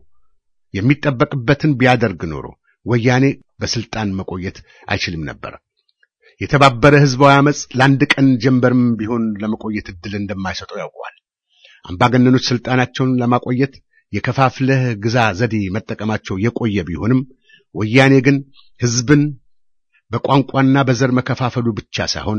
የሚጠበቅበትን ቢያደርግ ኖሮ ወያኔ በስልጣን መቆየት አይችልም ነበር። የተባበረ ህዝባዊ አመፅ ለአንድ ቀን ጀንበርም ቢሆን ለመቆየት እድል እንደማይሰጠው ያውቀዋል። አምባገነኖች ስልጣናቸውን ለማቆየት የከፋፍለህ ግዛ ዘዴ መጠቀማቸው የቆየ ቢሆንም ወያኔ ግን ህዝብን በቋንቋና በዘር መከፋፈሉ ብቻ ሳይሆን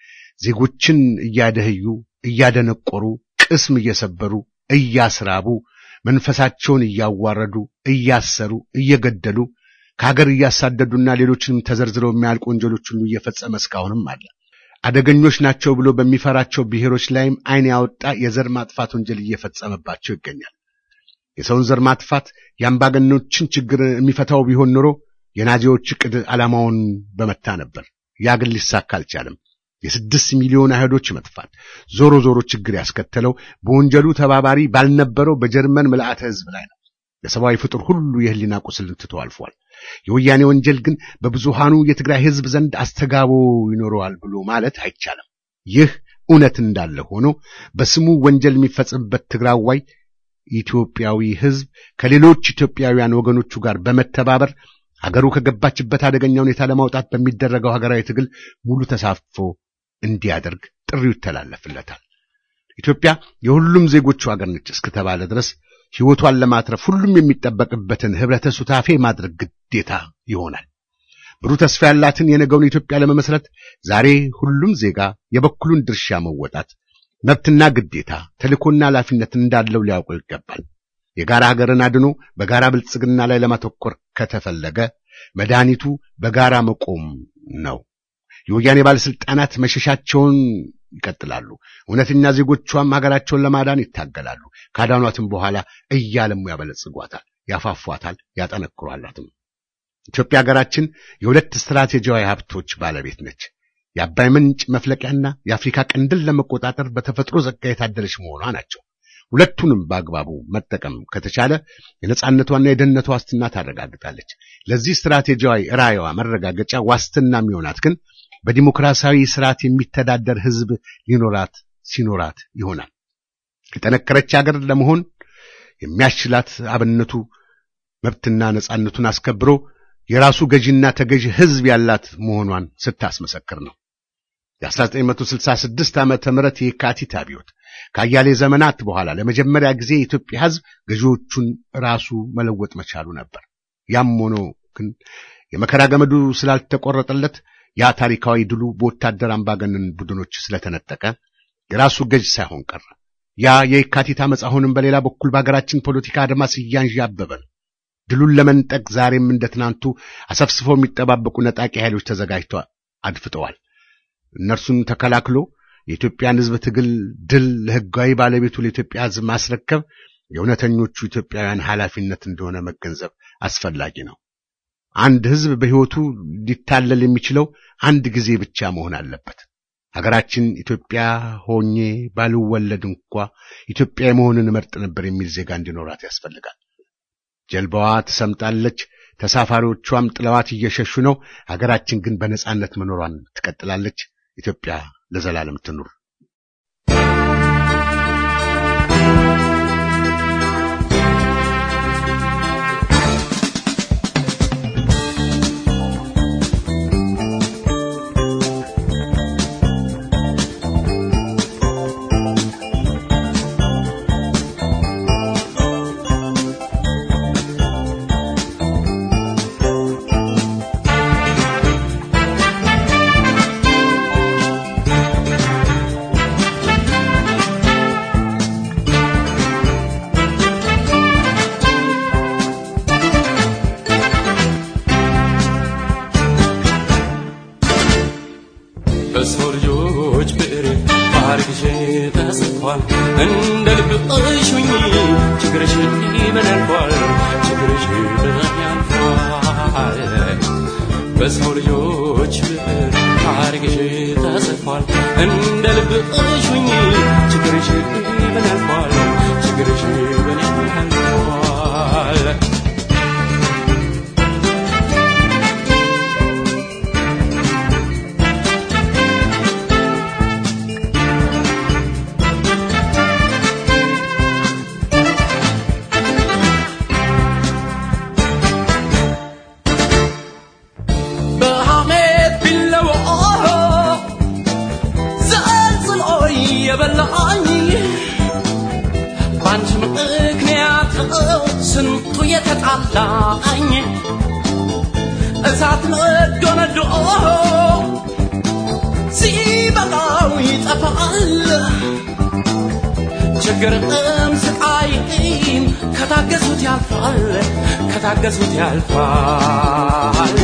ዜጎችን እያደህዩ፣ እያደነቆሩ፣ ቅስም እየሰበሩ፣ እያስራቡ፣ መንፈሳቸውን እያዋረዱ፣ እያሰሩ፣ እየገደሉ ከሀገር እያሳደዱና ሌሎችንም ተዘርዝረው የሚያልቁ ወንጀሎች ሁሉ እየፈጸመ እስካሁንም አለ። አደገኞች ናቸው ብሎ በሚፈራቸው ብሔሮች ላይም ዓይን ያወጣ የዘር ማጥፋት ወንጀል እየፈጸመባቸው ይገኛል። የሰውን ዘር ማጥፋት የአምባገነኖችን ችግር የሚፈታው ቢሆን ኖሮ የናዚዎች ዕቅድ ዓላማውን በመታ ነበር። ያ ግን ሊሳካ አልቻለም። የስድስት ሚሊዮን አይሁዶች መጥፋት ዞሮ ዞሮ ችግር ያስከተለው በወንጀሉ ተባባሪ ባልነበረው በጀርመን ምልአተ ሕዝብ ላይ ነው። ለሰብአዊ ፍጡር ሁሉ የህሊና ቁስልን ትቶ አልፏል። የወያኔ ወንጀል ግን በብዙሃኑ የትግራይ ሕዝብ ዘንድ አስተጋቦ ይኖረዋል ብሎ ማለት አይቻልም። ይህ እውነት እንዳለ ሆኖ በስሙ ወንጀል የሚፈጽምበት ትግራዋይ ኢትዮጵያዊ ሕዝብ ከሌሎች ኢትዮጵያውያን ወገኖቹ ጋር በመተባበር ሀገሩ ከገባችበት አደገኛ ሁኔታ ለማውጣት በሚደረገው ሀገራዊ ትግል ሙሉ ተሳትፎ እንዲያደርግ ጥሪው ይተላለፍለታል። ኢትዮጵያ የሁሉም ዜጎቹ ሀገር ነች እስከተባለ ድረስ ሕይወቷን ለማትረፍ ሁሉም የሚጠበቅበትን ህብረተ ሱታፌ ማድረግ ግዴታ ይሆናል። ብሩህ ተስፋ ያላትን የነገውን ኢትዮጵያ ለመመስረት ዛሬ ሁሉም ዜጋ የበኩሉን ድርሻ መወጣት መብትና ግዴታ ተልእኮና ኃላፊነት እንዳለው ሊያውቁ ይገባል። የጋራ ሀገርን አድኖ በጋራ ብልጽግና ላይ ለማተኮር ከተፈለገ መድኃኒቱ በጋራ መቆም ነው። የወያኔ ባለስልጣናት መሸሻቸውን ይቀጥላሉ። እውነተኛ ዜጎቿም ሀገራቸውን ለማዳን ይታገላሉ። ካዳኗትም በኋላ እያለሙ ያበለጽጓታል፣ ያፋፏታል፣ ያጠነክሯላትም። ኢትዮጵያ ሀገራችን የሁለት ስትራቴጂያዊ ሀብቶች ባለቤት ነች። የአባይ ምንጭ መፍለቂያና የአፍሪካ ቀንድን ለመቆጣጠር በተፈጥሮ ጸጋ የታደለች መሆኗ ናቸው። ሁለቱንም በአግባቡ መጠቀም ከተቻለ የነጻነቷና የደህንነቷ ዋስትና ታረጋግጣለች። ለዚህ ስትራቴጂያዊ ራዕይዋ መረጋገጫ ዋስትና የሚሆናት ግን በዲሞክራሲያዊ ስርዓት የሚተዳደር ህዝብ ሊኖራት ሲኖራት ይሆናል። የጠነከረች ሀገር ለመሆን የሚያስችላት አብነቱ መብትና ነጻነቱን አስከብሮ የራሱ ገዢና ተገዢ ህዝብ ያላት መሆኗን ስታስመሰክር ነው። የ1966 ዓመተ ምህረት የካቲት አብዮት ከአያሌ ዘመናት በኋላ ለመጀመሪያ ጊዜ የኢትዮጵያ ህዝብ ገዢዎቹን ራሱ መለወጥ መቻሉ ነበር። ያም ሆኖ ግን የመከራ ገመዱ ስላልተቆረጠለት ያ ታሪካዊ ድሉ በወታደር አምባገነን ቡድኖች ስለተነጠቀ የራሱ ገዥ ሳይሆን ቀረ። ያ የካቲት ዓመፅ አሁንም በሌላ በኩል በሀገራችን ፖለቲካ አድማስ እያንዣበበ ነው። ድሉን ለመንጠቅ ዛሬም እንደ ትናንቱ አሰፍስፈው የሚጠባበቁ ነጣቂ ኃይሎች ተዘጋጅተው አድፍጠዋል። እነርሱን ተከላክሎ የኢትዮጵያን ህዝብ ትግል ድል ለህጋዊ ባለቤቱ ለኢትዮጵያ ህዝብ ማስረከብ የእውነተኞቹ ኢትዮጵያውያን ኃላፊነት እንደሆነ መገንዘብ አስፈላጊ ነው። አንድ ህዝብ በሕይወቱ ሊታለል የሚችለው አንድ ጊዜ ብቻ መሆን አለበት። ሀገራችን ኢትዮጵያ ሆኜ ባልወለድ እንኳ ኢትዮጵያ የመሆንን እመርጥ ነበር የሚል ዜጋ እንዲኖራት ያስፈልጋል። ጀልባዋ ትሰምጣለች፣ ተሳፋሪዎቿም ጥለዋት እየሸሹ ነው። ሀገራችን ግን በነጻነት መኖሯን ትቀጥላለች። ኢትዮጵያ ለዘላለም ትኑር።
በሰው ልጆች ብዕር ባርግሽ ተጽፏል። እንደ ልብሽ ሁኚ ችግርሽ ምን ያልፏል? ችግርሽ ምን ያልፏል? በሰው ልጆች ብዕር ባርግሽ ተጽፏል። እንደ ልብሽ ሁኚ ችግርሽ ምን ያልፏል? ችግርሽ ምን ያልፏል? በሐሜት ቢለወ ዘልዝሎኝ የበላኝ በአንቺ ምክንያት ስንቱ የተጣላኝ እሳት ነዶ ነዶ ሲበላው ይጠፋል ችግርም ስቃይም ከታገሱት ያልፋል ከታገሱት ያልፋል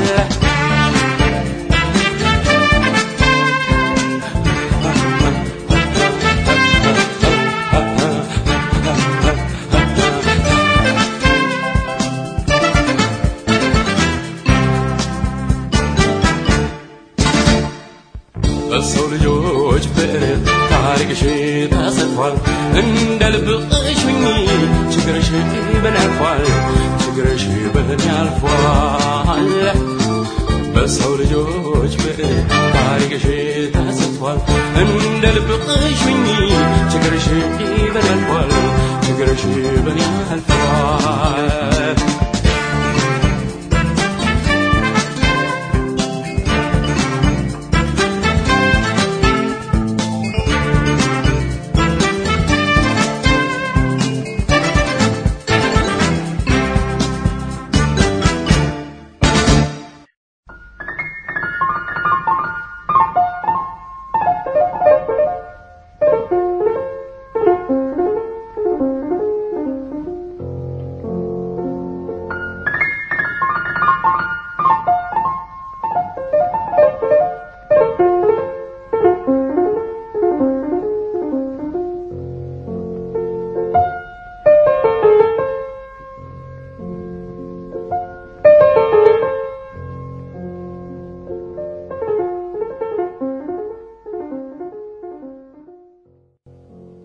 በሰው ልጆች ብዕር ታሪክሽ ተጽፏል። እንደ ልብሽ ሁኚ ችግርሽ ምን ያልፏል? ችግርሽ ምን ያልፏል? በሰው ልጆች ብዕር ታሪክሽ ተጽፏል። እንደ ልብሽ ሁኚ ችግርሽ ምን ያልፏል? ችግርሽ ምን ያልፏል?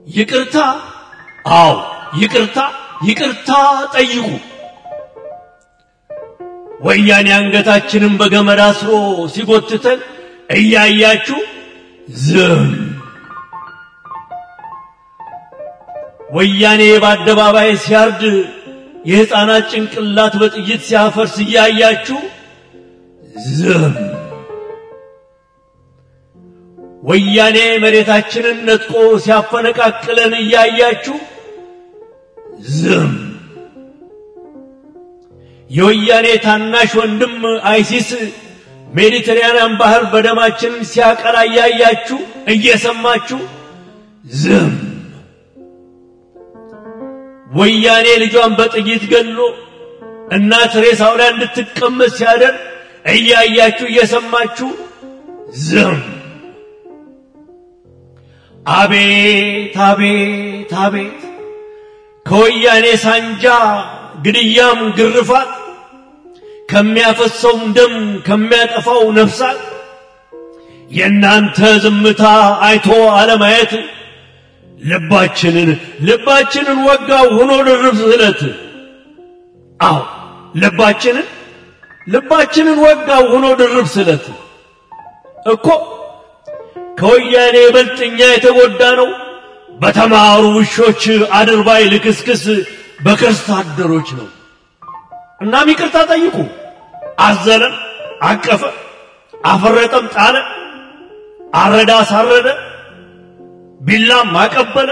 ይቅርታ፣ አዎ ይቅርታ፣ ይቅርታ ጠይቁ። ወያኔ አንገታችንን በገመድ አስሮ ሲጎትተን እያያችሁ ዝም። ወያኔ በአደባባይ ሲያርድ የሕፃናት ጭንቅላት በጥይት ሲያፈርስ እያያችሁ ዝም። ወያኔ መሬታችንን ነጥቆ ሲያፈነቃቅለን እያያችሁ ዝም። የወያኔ ታናሽ ወንድም አይሲስ ሜዲትራንያን ባህር በደማችን ሲያቀላ እያያችሁ እየሰማችሁ ዝም። ወያኔ ልጇን በጥይት ገሎ እናት ሬሳው ላይ እንድትቀመጥ ሲያደርግ እያያችሁ እየሰማችሁ ዝም። አቤት አቤት አቤት ከወያኔ ሳንጃ ግድያም ግርፋት ከሚያፈሰውም ደም ከሚያጠፋው ነፍሳት የእናንተ ዝምታ አይቶ አለማየት ልባችንን ልባችንን ወጋው ሆኖ ድርብ ስለት አዎ ልባችንን ልባችንን ወጋው ሆኖ ድርብ ስለት እኮ ከወያኔ ይበልጥ እኛ የተጎዳ ነው በተማሩ ውሾች አድርባይ ልክስክስ በክርስት አደሮች ነው። እናም ይቅርታ ጠይቁ። አዘነ፣ አቀፈ፣ አፈረጠም፣ ጣለ፣ አረዳ፣ አሳረደ፣ ቢላም አቀበለ፣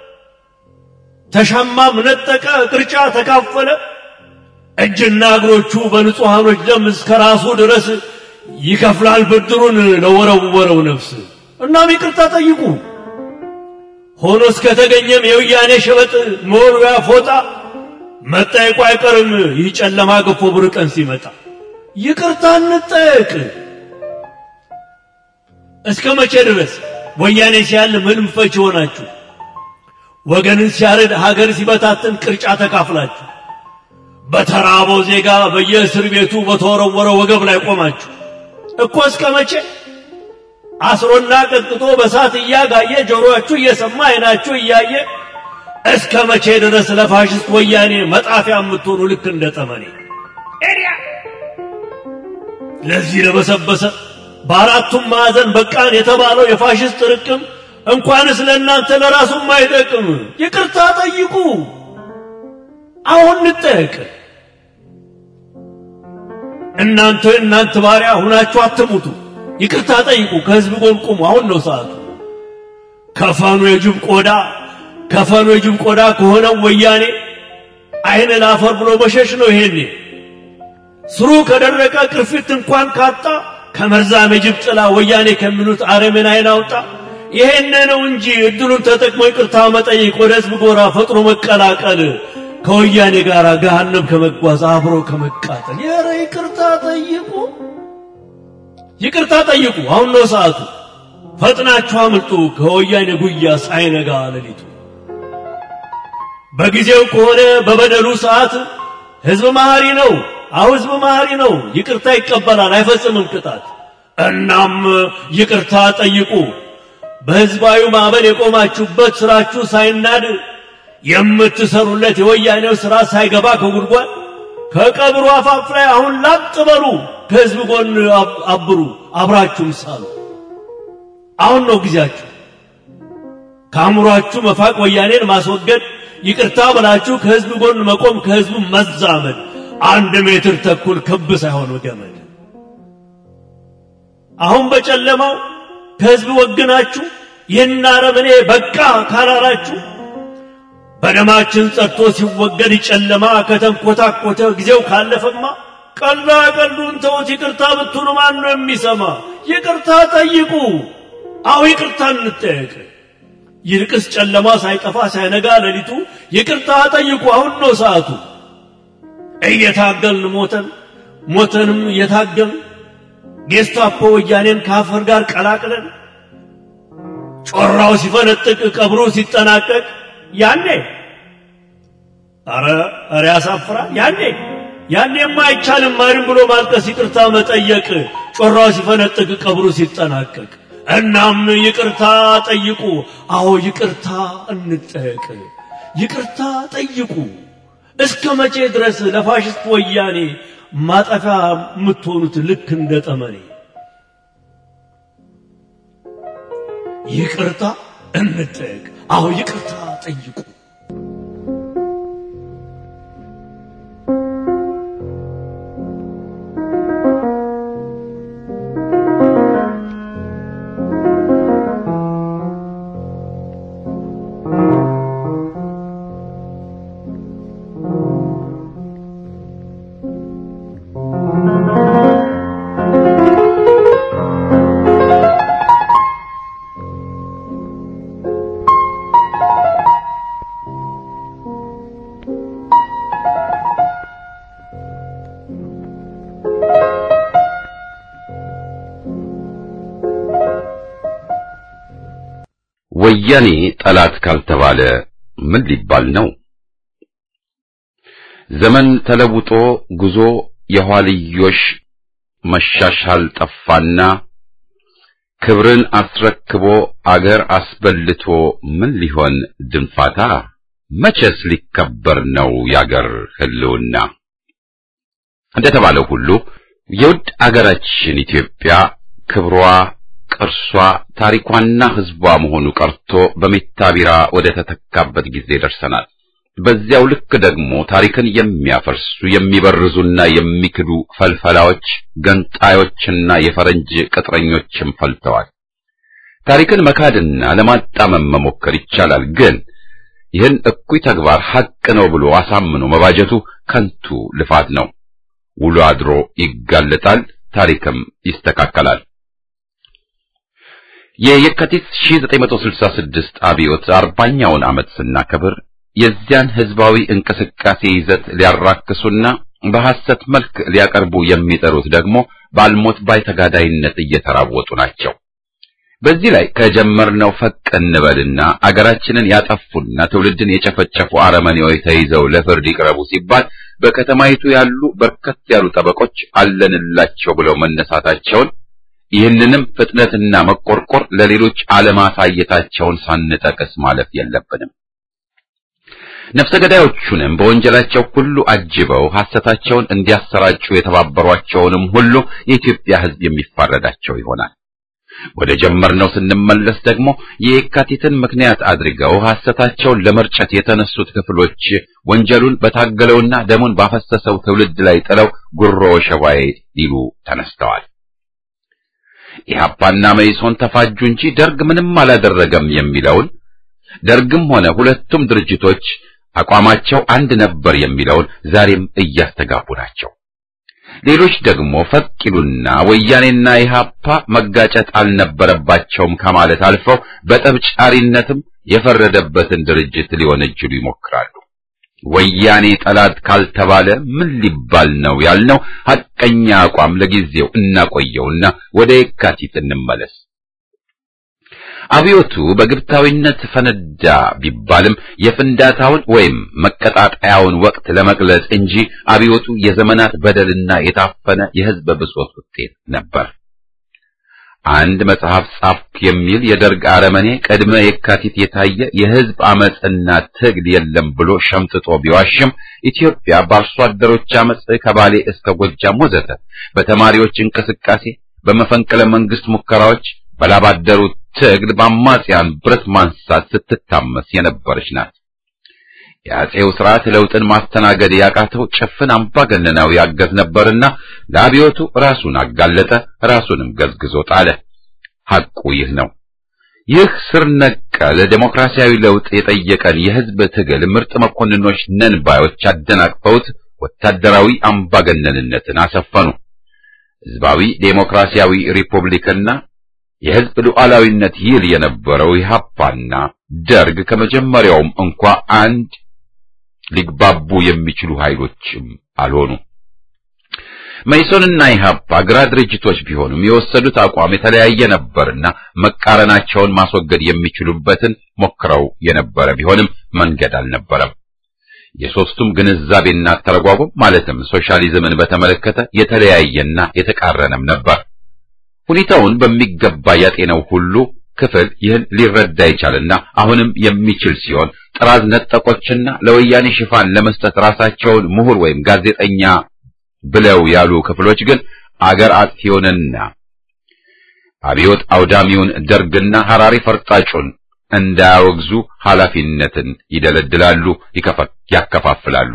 ተሻማም ነጠቀ፣ ቅርጫ ተካፈለ። እጅና እግሮቹ በንጹሐኖች ደም እስከ ራሱ ድረስ ይከፍላል ብድሩን ለወረወረው ነፍስ። እናም ይቅርታ ጠይቁ። ሆኖ እስከተገኘም የውያኔ ሸበጥ መወርወያ ፎጣ መጠየቁ አይቀርም። ይህ ጨለማ ገፎ ብር ቀን ሲመጣ ይቅርታ እንጠየቅ። እስከ መቼ ድረስ ወያኔ ሲያል ምንም ፈች ሆናችሁ ወገንን ሲያርድ ሀገር ሲበታትን ቅርጫ ተካፍላችሁ በተራበው ዜጋ በየእስር ቤቱ በተወረወረ ወገብ ላይ ቆማችሁ እኮ እስከ መቼ አስሮና ቀጥቅጦ በሳት እያጋየ ጆሮአችሁ እየሰማ አይናችሁ እያየ እስከ መቼ ድረስ ለፋሽስት ወያኔ መጣፊያ የምትሆኑ ልክ እንደ ጠመኔ ኤሪያ ለዚህ ለበሰበሰ በአራቱም ማዕዘን በቃን የተባለው የፋሽስት ጥርቅም እንኳንስ ለእናንተ ለራሱም አይጠቅም። ይቅርታ ጠይቁ። አሁን እንጠየቅ። እናንተ እናንተ ባሪያ ሁናችሁ አትሙቱ። ይቅርታ ጠይቁ። ከህዝብ ጎን ቁሙ። አሁን ነው ሰዓቱ። ከፈኑ የጅብ ቆዳ ከፈኑ የጅብ ቆዳ ከሆነው ወያኔ አይን ላፈር ብሎ መሸሽ ነው። ይሄኔ ስሩ ከደረቀ ቅርፊት እንኳን ካጣ ከመርዛም የጅብ ጥላ ወያኔ ከሚሉት አረምን አይን አውጣ። ይሄን ነው እንጂ እድሉን ተጠቅሞ ይቅርታ መጠየቅ፣ ወደ ህዝብ ጎራ ፈጥኖ መቀላቀል፣ ከወያኔ ጋር ገሃነም ከመጓዝ አብሮ ከመቃጠል። ኧረ ይቅርታ ጠይቁ፣ ይቅርታ ጠይቁ። አሁን ነው ሰዓቱ። ፈጥናችሁ አምልጡ ከወያኔ ጉያ ሳይነጋ ሌሊቱ። በጊዜው ከሆነ በበደሉ ሰዓት ህዝብ መሐሪ ነው። አሁ ህዝብ መሐሪ ነው። ይቅርታ ይቀበላል፣ አይፈጽምም ቅጣት። እናም ይቅርታ ጠይቁ። በህዝባዊ ማዕበል የቆማችሁበት ስራችሁ ሳይናድ የምትሰሩለት የወያኔው ስራ ሳይገባ ከጉድጓድ ከቀብሩ አፋፍ ላይ አሁን ላጥ በሉ። ከህዝብ ጎን አብሩ፣ አብራችሁም ሳሉ። አሁን ነው ጊዜያችሁ። ከአእምሯችሁ መፋቅ፣ ወያኔን ማስወገድ፣ ይቅርታ ብላችሁ ከህዝብ ጎን መቆም፣ ከህዝቡ መዛመድ። አንድ ሜትር ተኩል ክብ ሳይሆን ገመድ። አሁን በጨለማው ከህዝብ ወግናችሁ ይህን አረመኔ በቃ ካላላችሁ በደማችን ጸድቶ ሲወገድ ጨለማ ከተንኮታኮተ ጊዜው ካለፈማ ቀልዳ ቀልዱን ተውት። ይቅርታ ብትሉ ማን ነው የሚሰማ? ይቅርታ ጠይቁ። አሁ ይቅርታ እንጠየቅ። ይልቅስ ጨለማ ሳይጠፋ ሳይነጋ ሌሊቱ ይቅርታ ጠይቁ። አሁን ነው ሰዓቱ። እየታገልን ሞተን ሞተንም እየታገልን ጌስታፖ ወያኔን ከአፈር ጋር ቀላቅለን ጮራው ሲፈነጥቅ ቀብሩ ሲጠናቀቅ ያኔ አረ አረ ያሳፍራል። ያኔ ያኔማ አይቻልም ማንም ብሎ ማልቀስ፣ ይቅርታ መጠየቅ ጮራው ሲፈነጥቅ ቀብሩ ሲጠናቀቅ እናም ይቅርታ ጠይቁ። አዎ ይቅርታ እንጠየቅ። ይቅርታ ጠይቁ። እስከ መቼ ድረስ ለፋሽስት ወያኔ ማጠፊያ የምትሆኑት ልክ እንደ ጠመኔ? ይቅርታ እንጠየቅ። አዎ ይቅርታ ጠይቁ።
ወያኔ ጠላት ካልተባለ ምን ሊባል ነው? ዘመን ተለውጦ ጉዞ የኋልዮሽ መሻሻል ጠፋና ክብርን አስረክቦ አገር አስበልቶ ምን ሊሆን ድንፋታ? መቼስ ሊከበር ነው ያገር ህልውና? እንደተባለው ሁሉ የውድ አገራችን ኢትዮጵያ ክብሯ ቅርሷ ታሪኳና ህዝቧ መሆኑ ቀርቶ በሜታ ቢራ ወደ ተተካበት ጊዜ ደርሰናል። በዚያው ልክ ደግሞ ታሪክን የሚያፈርሱ የሚበርዙና የሚክዱ ፈልፈላዎች፣ ገንጣዮችና የፈረንጅ ቅጥረኞችም ፈልተዋል። ታሪክን መካድና ለማጣመም መሞከር ይቻላል፣ ግን ይህን እኩይ ተግባር ሐቅ ነው ብሎ አሳምኖ መባጀቱ ከንቱ ልፋት ነው። ውሎ አድሮ ይጋለጣል፣ ታሪክም ይስተካከላል። የየካቲት 1966 አብዮት አርባኛውን ዓመት ስናከብር የዚያን ህዝባዊ እንቅስቃሴ ይዘት ሊያራክሱና በሐሰት መልክ ሊያቀርቡ የሚጠሩት ደግሞ ባልሞት ባይ ተጋዳይነት እየተራወጡ ናቸው። በዚህ ላይ ከጀመርነው ፈቅ እንበልና አገራችንን ያጠፉና ትውልድን የጨፈጨፉ አረመኔዎች ተይዘው ለፍርድ ይቅረቡ ሲባል በከተማይቱ ያሉ በርከት ያሉ ጠበቆች አለንላቸው ብለው መነሳታቸውን ይህንንም ፍጥነትና መቆርቆር ለሌሎች አለማሳየታቸውን ሳንጠቅስ ማለፍ የለብንም። ነፍሰ ገዳዮቹንም በወንጀላቸው ሁሉ አጅበው ሐሰታቸውን እንዲያሰራጩ የተባበሯቸውንም ሁሉ የኢትዮጵያ ሕዝብ የሚፋረዳቸው ይሆናል። ወደ ጀመርነው ስንመለስ ደግሞ የየካቲትን ምክንያት አድርገው ሐሰታቸውን ለመርጨት የተነሱት ክፍሎች ወንጀሉን በታገለውና ደሙን ባፈሰሰው ትውልድ ላይ ጥለው ጉሮ ሸባዬ ሊሉ ተነስተዋል። ኢህአፓና መኢሶን ተፋጁ እንጂ ደርግ ምንም አላደረገም የሚለውን ደርግም ሆነ ሁለቱም ድርጅቶች አቋማቸው አንድ ነበር የሚለውን ዛሬም እያስተጋቡ ናቸው። ሌሎች ደግሞ ፈቅ ይሉና ወያኔና ኢህአፓ መጋጨት አልነበረባቸውም ከማለት አልፈው በጠብጫሪነትም የፈረደበትን ድርጅት ሊወነጅሉ ይሞክራሉ። ወያኔ ጠላት ካልተባለ ምን ሊባል ነው ያልነው ሐቀኛ አቋም ለጊዜው እናቆየውና ወደ የካቲት እንመለስ። አብዮቱ በግብታዊነት ፈነዳ ቢባልም የፍንዳታውን ወይም መቀጣጠያውን ወቅት ለመግለጽ እንጂ አብዮቱ የዘመናት በደልና የታፈነ የሕዝብ ብሶት ውጤት ነበር። አንድ መጽሐፍ ጻፍኩ የሚል የደርግ አረመኔ ቅድመ የካቲት የታየ የሕዝብ አመጽና ትግል የለም ብሎ ሸምጥጦ ቢዋሽም ኢትዮጵያ በአርሶ አደሮች አመጽ ከባሌ እስከ ጎጃም ወዘተ በተማሪዎች እንቅስቃሴ፣ በመፈንቅለ መንግስት ሙከራዎች፣ በላባደሩ ትግል በአማጽያን ብረት ማንሳት ስትታመስ የነበረች ናት። የአጼው ስርዓት ለውጥን ማስተናገድ ያቃተው ጭፍን አምባገነናዊ አገዝ ነበርና ለአብዮቱ ራሱን አጋለጠ፣ ራሱንም ገዝግዞ ጣለ። ሐቁ ይህ ነው። ይህ ስር ነቀል ዴሞክራሲያዊ ለውጥ የጠየቀን የህዝብ ትግል ምርጥ መኮንኖች ነን ባዮች አደናቅፈውት ወታደራዊ አምባገነንነትን አሰፈኑ። ህዝባዊ ዴሞክራሲያዊ ሪፑብሊክና የህዝብ ሉዓላዊነት ይል የነበረው ኢህአፓና ደርግ ከመጀመሪያውም እንኳ አንድ ሊግባቡ የሚችሉ ኃይሎችም አልሆኑ። መይሶንና ኢህአፓ ግራ ድርጅቶች ቢሆኑም የወሰዱት አቋም የተለያየ ነበርና መቃረናቸውን ማስወገድ የሚችሉበትን ሞክረው የነበረ ቢሆንም መንገድ አልነበረም። የሶስቱም ግንዛቤና ተረጓጎም ማለትም ሶሻሊዝምን በተመለከተ የተለያየና የተቃረነም ነበር። ሁኔታውን በሚገባ ያጤነው ሁሉ ክፍል ይህን ሊረዳ ይቻልና አሁንም የሚችል ሲሆን ጥራዝ ነጠቆችና ለወያኔ ሽፋን ለመስጠት ራሳቸውን ምሁር ወይም ጋዜጠኛ ብለው ያሉ ክፍሎች ግን አገር አጥፊውንና አብዮት አውዳሚውን ደርግና ሐራሪ ፈርጣጩን እንዳያወግዙ ኃላፊነትን ይደለድላሉ፣ ያከፋፍላሉ።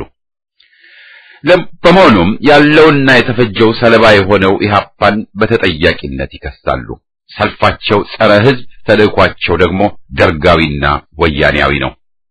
በመሆኑም ያለውና የተፈጀው ሰለባ የሆነው ኢህአፓን በተጠያቂነት ይከሳሉ። ሰልፋቸው ጸረ ሕዝብ፣ ተልእኳቸው ደግሞ ደርጋዊና ወያኔያዊ ነው።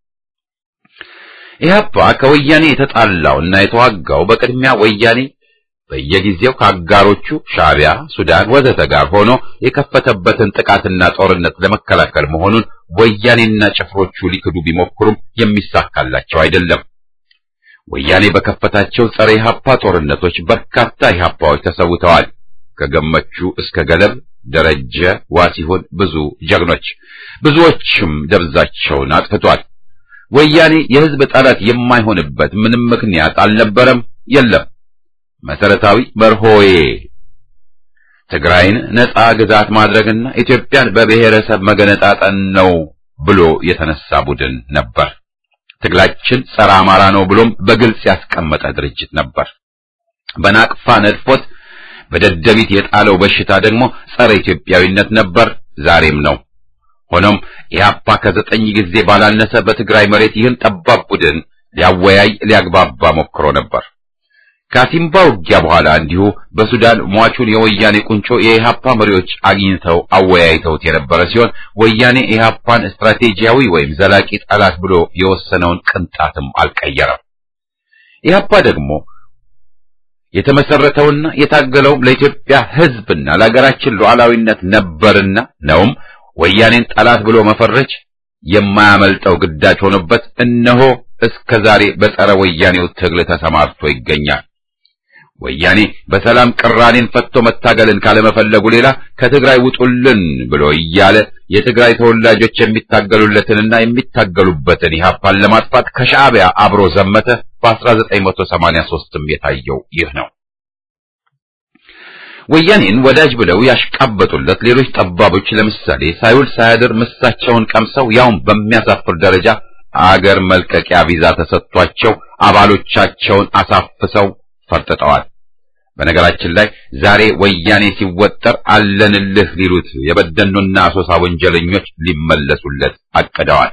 ኢህአፓ ከወያኔ የተጣላው እና የተዋጋው በቅድሚያ ወያኔ በየጊዜው ከአጋሮቹ ሻዕቢያ፣ ሱዳን ወዘተ ጋር ሆኖ የከፈተበትን ጥቃትና ጦርነት ለመከላከል መሆኑን ወያኔና ጭፍሮቹ ሊክዱ ቢሞክሩም የሚሳካላቸው አይደለም። ወያኔ በከፈታቸው ጸረ ኢህአፓ ጦርነቶች በርካታ ኢህአፓዎች ተሰውተዋል። ከገመቹ እስከ ገለብ ደረጀ ዋሲሁን ብዙ ጀግኖች፣ ብዙዎችም ደብዛቸውን አጥፍቷል። ወያኔ የህዝብ ጠላት የማይሆንበት ምንም ምክንያት አልነበረም፣ የለም። መሰረታዊ መርሆዬ ትግራይን ነጻ ግዛት ማድረግና ኢትዮጵያን በብሔረሰብ መገነጣጠን ነው ብሎ የተነሳ ቡድን ነበር። ትግላችን ጸረ አማራ ነው ብሎም በግልጽ ያስቀመጠ ድርጅት ነበር። በናቅፋ ነድፎት በደደቢት የጣለው በሽታ ደግሞ ጸረ ኢትዮጵያዊነት ነበር፣ ዛሬም ነው። ሆኖም ኢህአፓ ከዘጠኝ ጊዜ ባላነሰ በትግራይ መሬት ይህን ጠባብ ቡድን ሊያወያይ ሊያግባባ ሞክሮ ነበር። ከሲምባ ውጊያ በኋላ እንዲሁ በሱዳን ሟቹን የወያኔ ቁንጮ የኢህአፓ መሪዎች አግኝተው አወያይተውት የነበረ ሲሆን ወያኔ ኢህአፓን ስትራቴጂያዊ ወይም ዘላቂ ጠላት ብሎ የወሰነውን ቅንጣትም አልቀየረም። ኢህአፓ ደግሞ የተመሰረተውና የታገለውም ለኢትዮጵያ ሕዝብና ለሀገራችን ሉዓላዊነት ነበርና ነውም ወያኔን ጠላት ብሎ መፈረጅ የማያመልጠው ግዳጅ ሆኖበት እነሆ እስከ ዛሬ በጸረ ወያኔው ትግል ተሰማርቶ ይገኛል። ወያኔ በሰላም ቅራኔን ፈቶ መታገልን ካለመፈለጉ ሌላ ከትግራይ ውጡልን ብሎ እያለ የትግራይ ተወላጆች የሚታገሉለትንና የሚታገሉበትን ኢህአፓን ለማጥፋት ከሻዕቢያ አብሮ ዘመተ። በ1983ም የታየው ይህ ነው። ወያኔን ወዳጅ ብለው ያሽቃበጡለት ሌሎች ጠባቦች ለምሳሌ ሳይውል ሳያድር ምሳቸውን ቀምሰው ያውም በሚያሳፍር ደረጃ አገር መልቀቂያ ቪዛ ተሰጥቷቸው አባሎቻቸውን አሳፍሰው ፈርጥጠዋል። በነገራችን ላይ ዛሬ ወያኔ ሲወጠር አለንልህ ሊሉት የበደኖና አሶሳ ወንጀለኞች ሊመለሱለት አቅደዋል።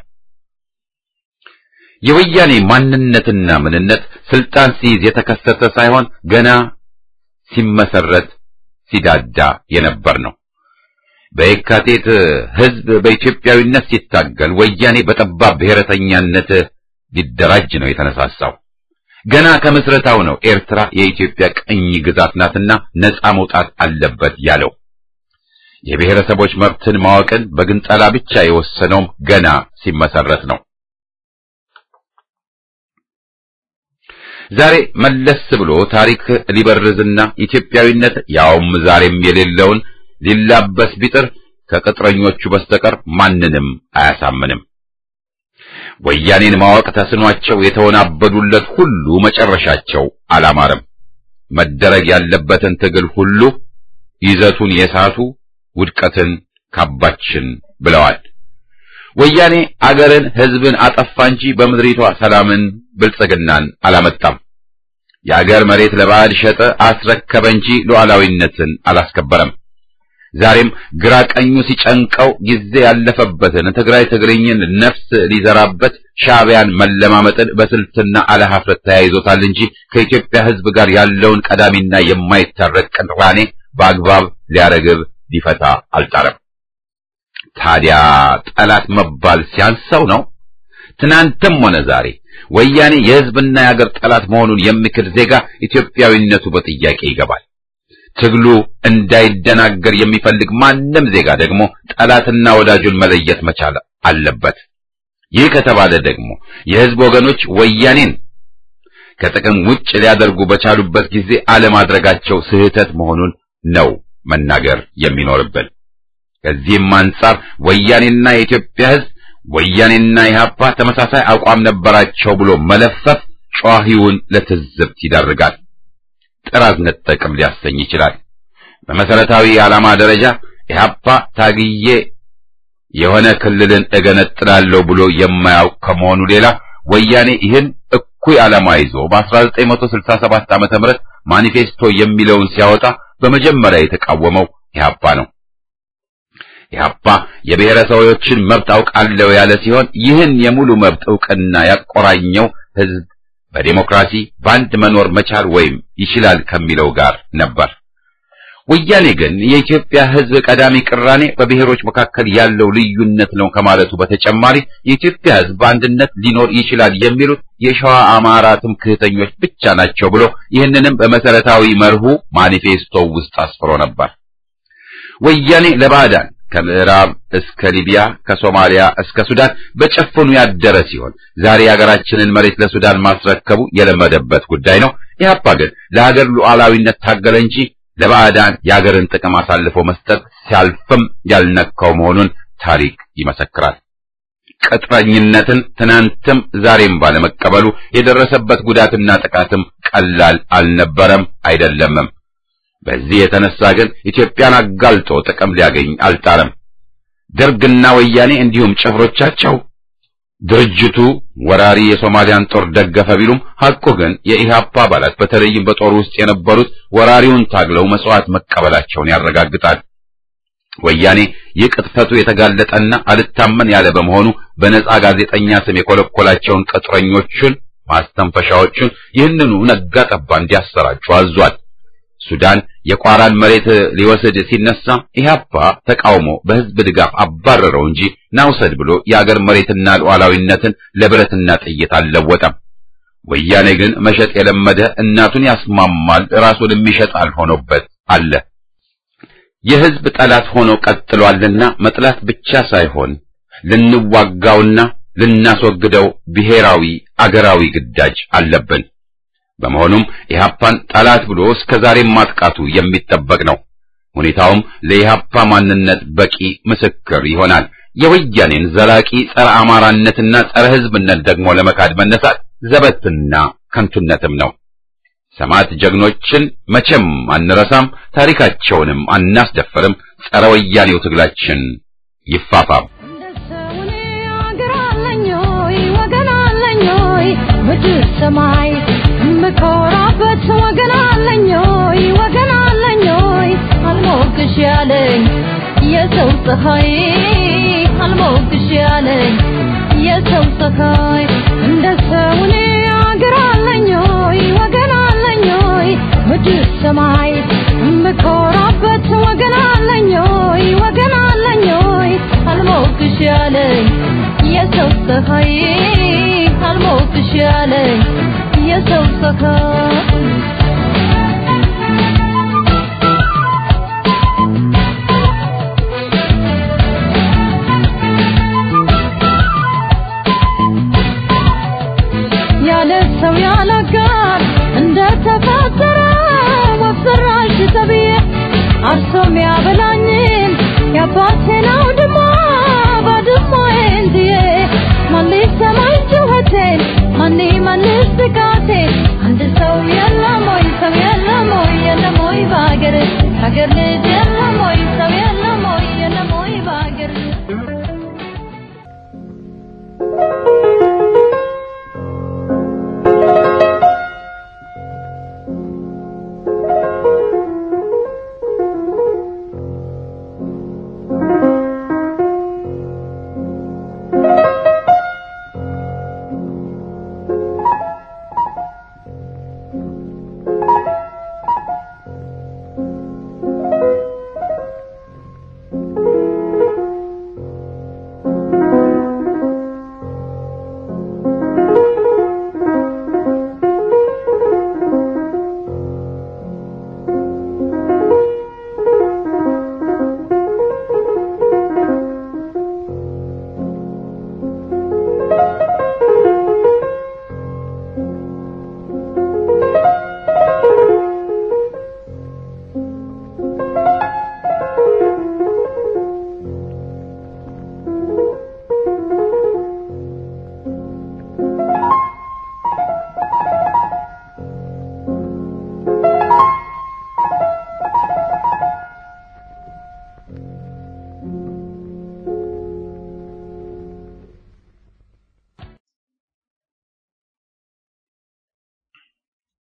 የወያኔ ማንነትና ምንነት ስልጣን ሲይዝ የተከሰተ ሳይሆን ገና ሲመሰረት ሲዳዳ የነበር ነው። በየካቲት ሕዝብ በኢትዮጵያዊነት ሲታገል ወያኔ በጠባብ ብሔረተኛነት ሊደራጅ ነው የተነሳሳው። ገና ከምስረታው ነው ኤርትራ የኢትዮጵያ ቅኝ ግዛት ናትና ነፃ መውጣት አለበት ያለው። የብሔረሰቦች መብትን ማወቅን በግንጠላ ብቻ የወሰነውም ገና ሲመሰረት ነው። ዛሬ መለስ ብሎ ታሪክ ሊበርዝና ኢትዮጵያዊነት ያውም ዛሬም የሌለውን ሊላበስ ቢጥር ከቅጥረኞቹ በስተቀር ማንንም አያሳምንም። ወያኔን ማወቅ ተስኗቸው የተወናበዱለት ሁሉ መጨረሻቸው አላማረም። መደረግ ያለበትን ትግል ሁሉ ይዘቱን የሳቱ ውድቀትን ካባችን ብለዋል። ወያኔ አገርን፣ ሕዝብን አጠፋ እንጂ በምድሪቷ ሰላምን፣ ብልጽግናን አላመጣም። የአገር መሬት ለባዕድ ሸጠ፣ አስረከበ እንጂ ሉዓላዊነትን አላስከበረም። ዛሬም ግራ ቀኙ ሲጨንቀው ጊዜ ያለፈበትን ትግራይ ትግርኝን ነፍስ ሊዘራበት ሻዕቢያን መለማመጥን በስልትና አለሀፍረት ተያይዞታል እንጂ ከኢትዮጵያ ሕዝብ ጋር ያለውን ቀዳሚና የማይታረቅ ቅራኔ በአግባብ ሊያረግብ ሊፈታ አልጣረም። ታዲያ ጠላት መባል ሲያንሰው ነው? ትናንትም ሆነ ዛሬ ወያኔ የሕዝብና የአገር ጠላት መሆኑን የሚክድ ዜጋ ኢትዮጵያዊነቱ በጥያቄ ይገባል። ትግሉ እንዳይደናገር የሚፈልግ ማንም ዜጋ ደግሞ ጠላትና ወዳጁን መለየት መቻል አለበት። ይህ ከተባለ ደግሞ የሕዝብ ወገኖች ወያኔን ከጥቅም ውጭ ሊያደርጉ በቻሉበት ጊዜ አለማድረጋቸው ስህተት መሆኑን ነው መናገር የሚኖርብን። ከዚህም አንጻር ወያኔና የኢትዮጵያ ሕዝብ ወያኔና ኢህአፓ ተመሳሳይ አቋም ነበራቸው ብሎ መለፈፍ ጨዋሂውን ለትዝብት ይዳርጋል። ጥራዝ ነጠቅም ሊያሰኝ ይችላል። በመሰረታዊ ዓላማ ደረጃ ኢህአፓ ታግዬ የሆነ ክልልን እገነጥላለሁ ብሎ የማያውቅ ከመሆኑ ሌላ ወያኔ ይህን እኩይ ዓላማ ይዞ በ1967 ዓመተ ምህረት ማኒፌስቶ የሚለውን ሲያወጣ በመጀመሪያ የተቃወመው ኢህአፓ ነው። ኢህአፓ የብሔረሰቦችን መብት አውቃለሁ ያለ ሲሆን ይህን የሙሉ መብት እውቅና ያቆራኘው ህዝብ በዴሞክራሲ በአንድ መኖር መቻል ወይም ይችላል ከሚለው ጋር ነበር። ወያኔ ግን የኢትዮጵያ ህዝብ ቀዳሚ ቅራኔ በብሔሮች መካከል ያለው ልዩነት ነው ከማለቱ በተጨማሪ የኢትዮጵያ ህዝብ በአንድነት ሊኖር ይችላል የሚሉት የሸዋ አማራ ትምክህተኞች ብቻ ናቸው ብሎ ይህንንም በመሰረታዊ መርሁ ማኒፌስቶ ውስጥ አስፍሮ ነበር። ወያኔ ለባዕዳን ከምዕራብ እስከ ሊቢያ ከሶማሊያ እስከ ሱዳን በጨፍኑ ያደረ ሲሆን ዛሬ የሀገራችንን መሬት ለሱዳን ማስረከቡ የለመደበት ጉዳይ ነው። ኢህአፓ ግን ለሀገር ሉዓላዊነት ታገለ እንጂ ለባዕዳን የሀገርን ጥቅም አሳልፎ መስጠት ሲያልፍም ያልነካው መሆኑን ታሪክ ይመሰክራል። ቅጥረኝነትን ትናንትም ዛሬም ባለመቀበሉ የደረሰበት ጉዳትና ጥቃትም ቀላል አልነበረም አይደለምም። በዚህ የተነሳ ግን ኢትዮጵያን አጋልጦ ጥቅም ሊያገኝ አልጣረም። ደርግና ወያኔ እንዲሁም ጭፍሮቻቸው ድርጅቱ ወራሪ የሶማሊያን ጦር ደገፈ ቢሉም ሐቁ ግን የኢህአፓ አባላት በተለይም በጦር ውስጥ የነበሩት ወራሪውን ታግለው መስዋዕት መቀበላቸውን ያረጋግጣል። ወያኔ የቅጥፈቱ የተጋለጠና አልታመን ያለ በመሆኑ በነጻ ጋዜጠኛ ስም የኮለኮላቸውን ቅጥረኞቹን ማስተንፈሻዎቹን ይህንኑ ነጋ ጠባ እንዲያሰራጩ አዟል። ሱዳን የቋራን መሬት ሊወስድ ሲነሳ ኢህአፓ ተቃውሞ በህዝብ ድጋፍ አባረረው እንጂ ናውሰድ ብሎ የአገር መሬትና ሉዓላዊነትን ለብረትና ጥይት አልለወጠም። ወያኔ ግን መሸጥ የለመደ እናቱን ያስማማል ራሱንም ይሸጣል ሆኖበት አለ። የህዝብ ጠላት ሆኖ ቀጥሏልና መጥላት ብቻ ሳይሆን ልንዋጋውና ልናስወግደው ብሔራዊ አገራዊ ግዳጅ አለብን። በመሆኑም ኢህአፓን ጠላት ብሎ እስከ ዛሬም ማጥቃቱ የሚጠበቅ ነው። ሁኔታውም ለኢህአፓ ማንነት በቂ ምስክር ይሆናል። የወያኔን ዘላቂ ጸረ አማራነትና ጸረ ህዝብነት ደግሞ ለመካድ መነሳት ዘበትና ከንቱነትም ነው። ሰማዕት ጀግኖችን መቼም አንረሳም፣ ታሪካቸውንም አናስደፍርም። ጸረ ወያኔው ትግላችን ይፋፋም።
ምድር ሰማይ የምኮራበት ወገን አለኝ ሆይ ወገን አለኝ ሆይ አልሞቅሽ ያለኝ የሰው ፀሐይ አልሞቅሽ ያለኝ የሰው ፀሐይ እንደ ሰውኔ አገር አለኝ ሆይ ወገን አለኝ ሆይ ምድር ሰማይ የምኮራበት ወገን አለኝ ሆይ ወገን አለኝ ሆይ አልሞቅሽ ያለኝ የሰው ፀሐይ አልሞቅሽ ያለኝ የሰው ፀሐይ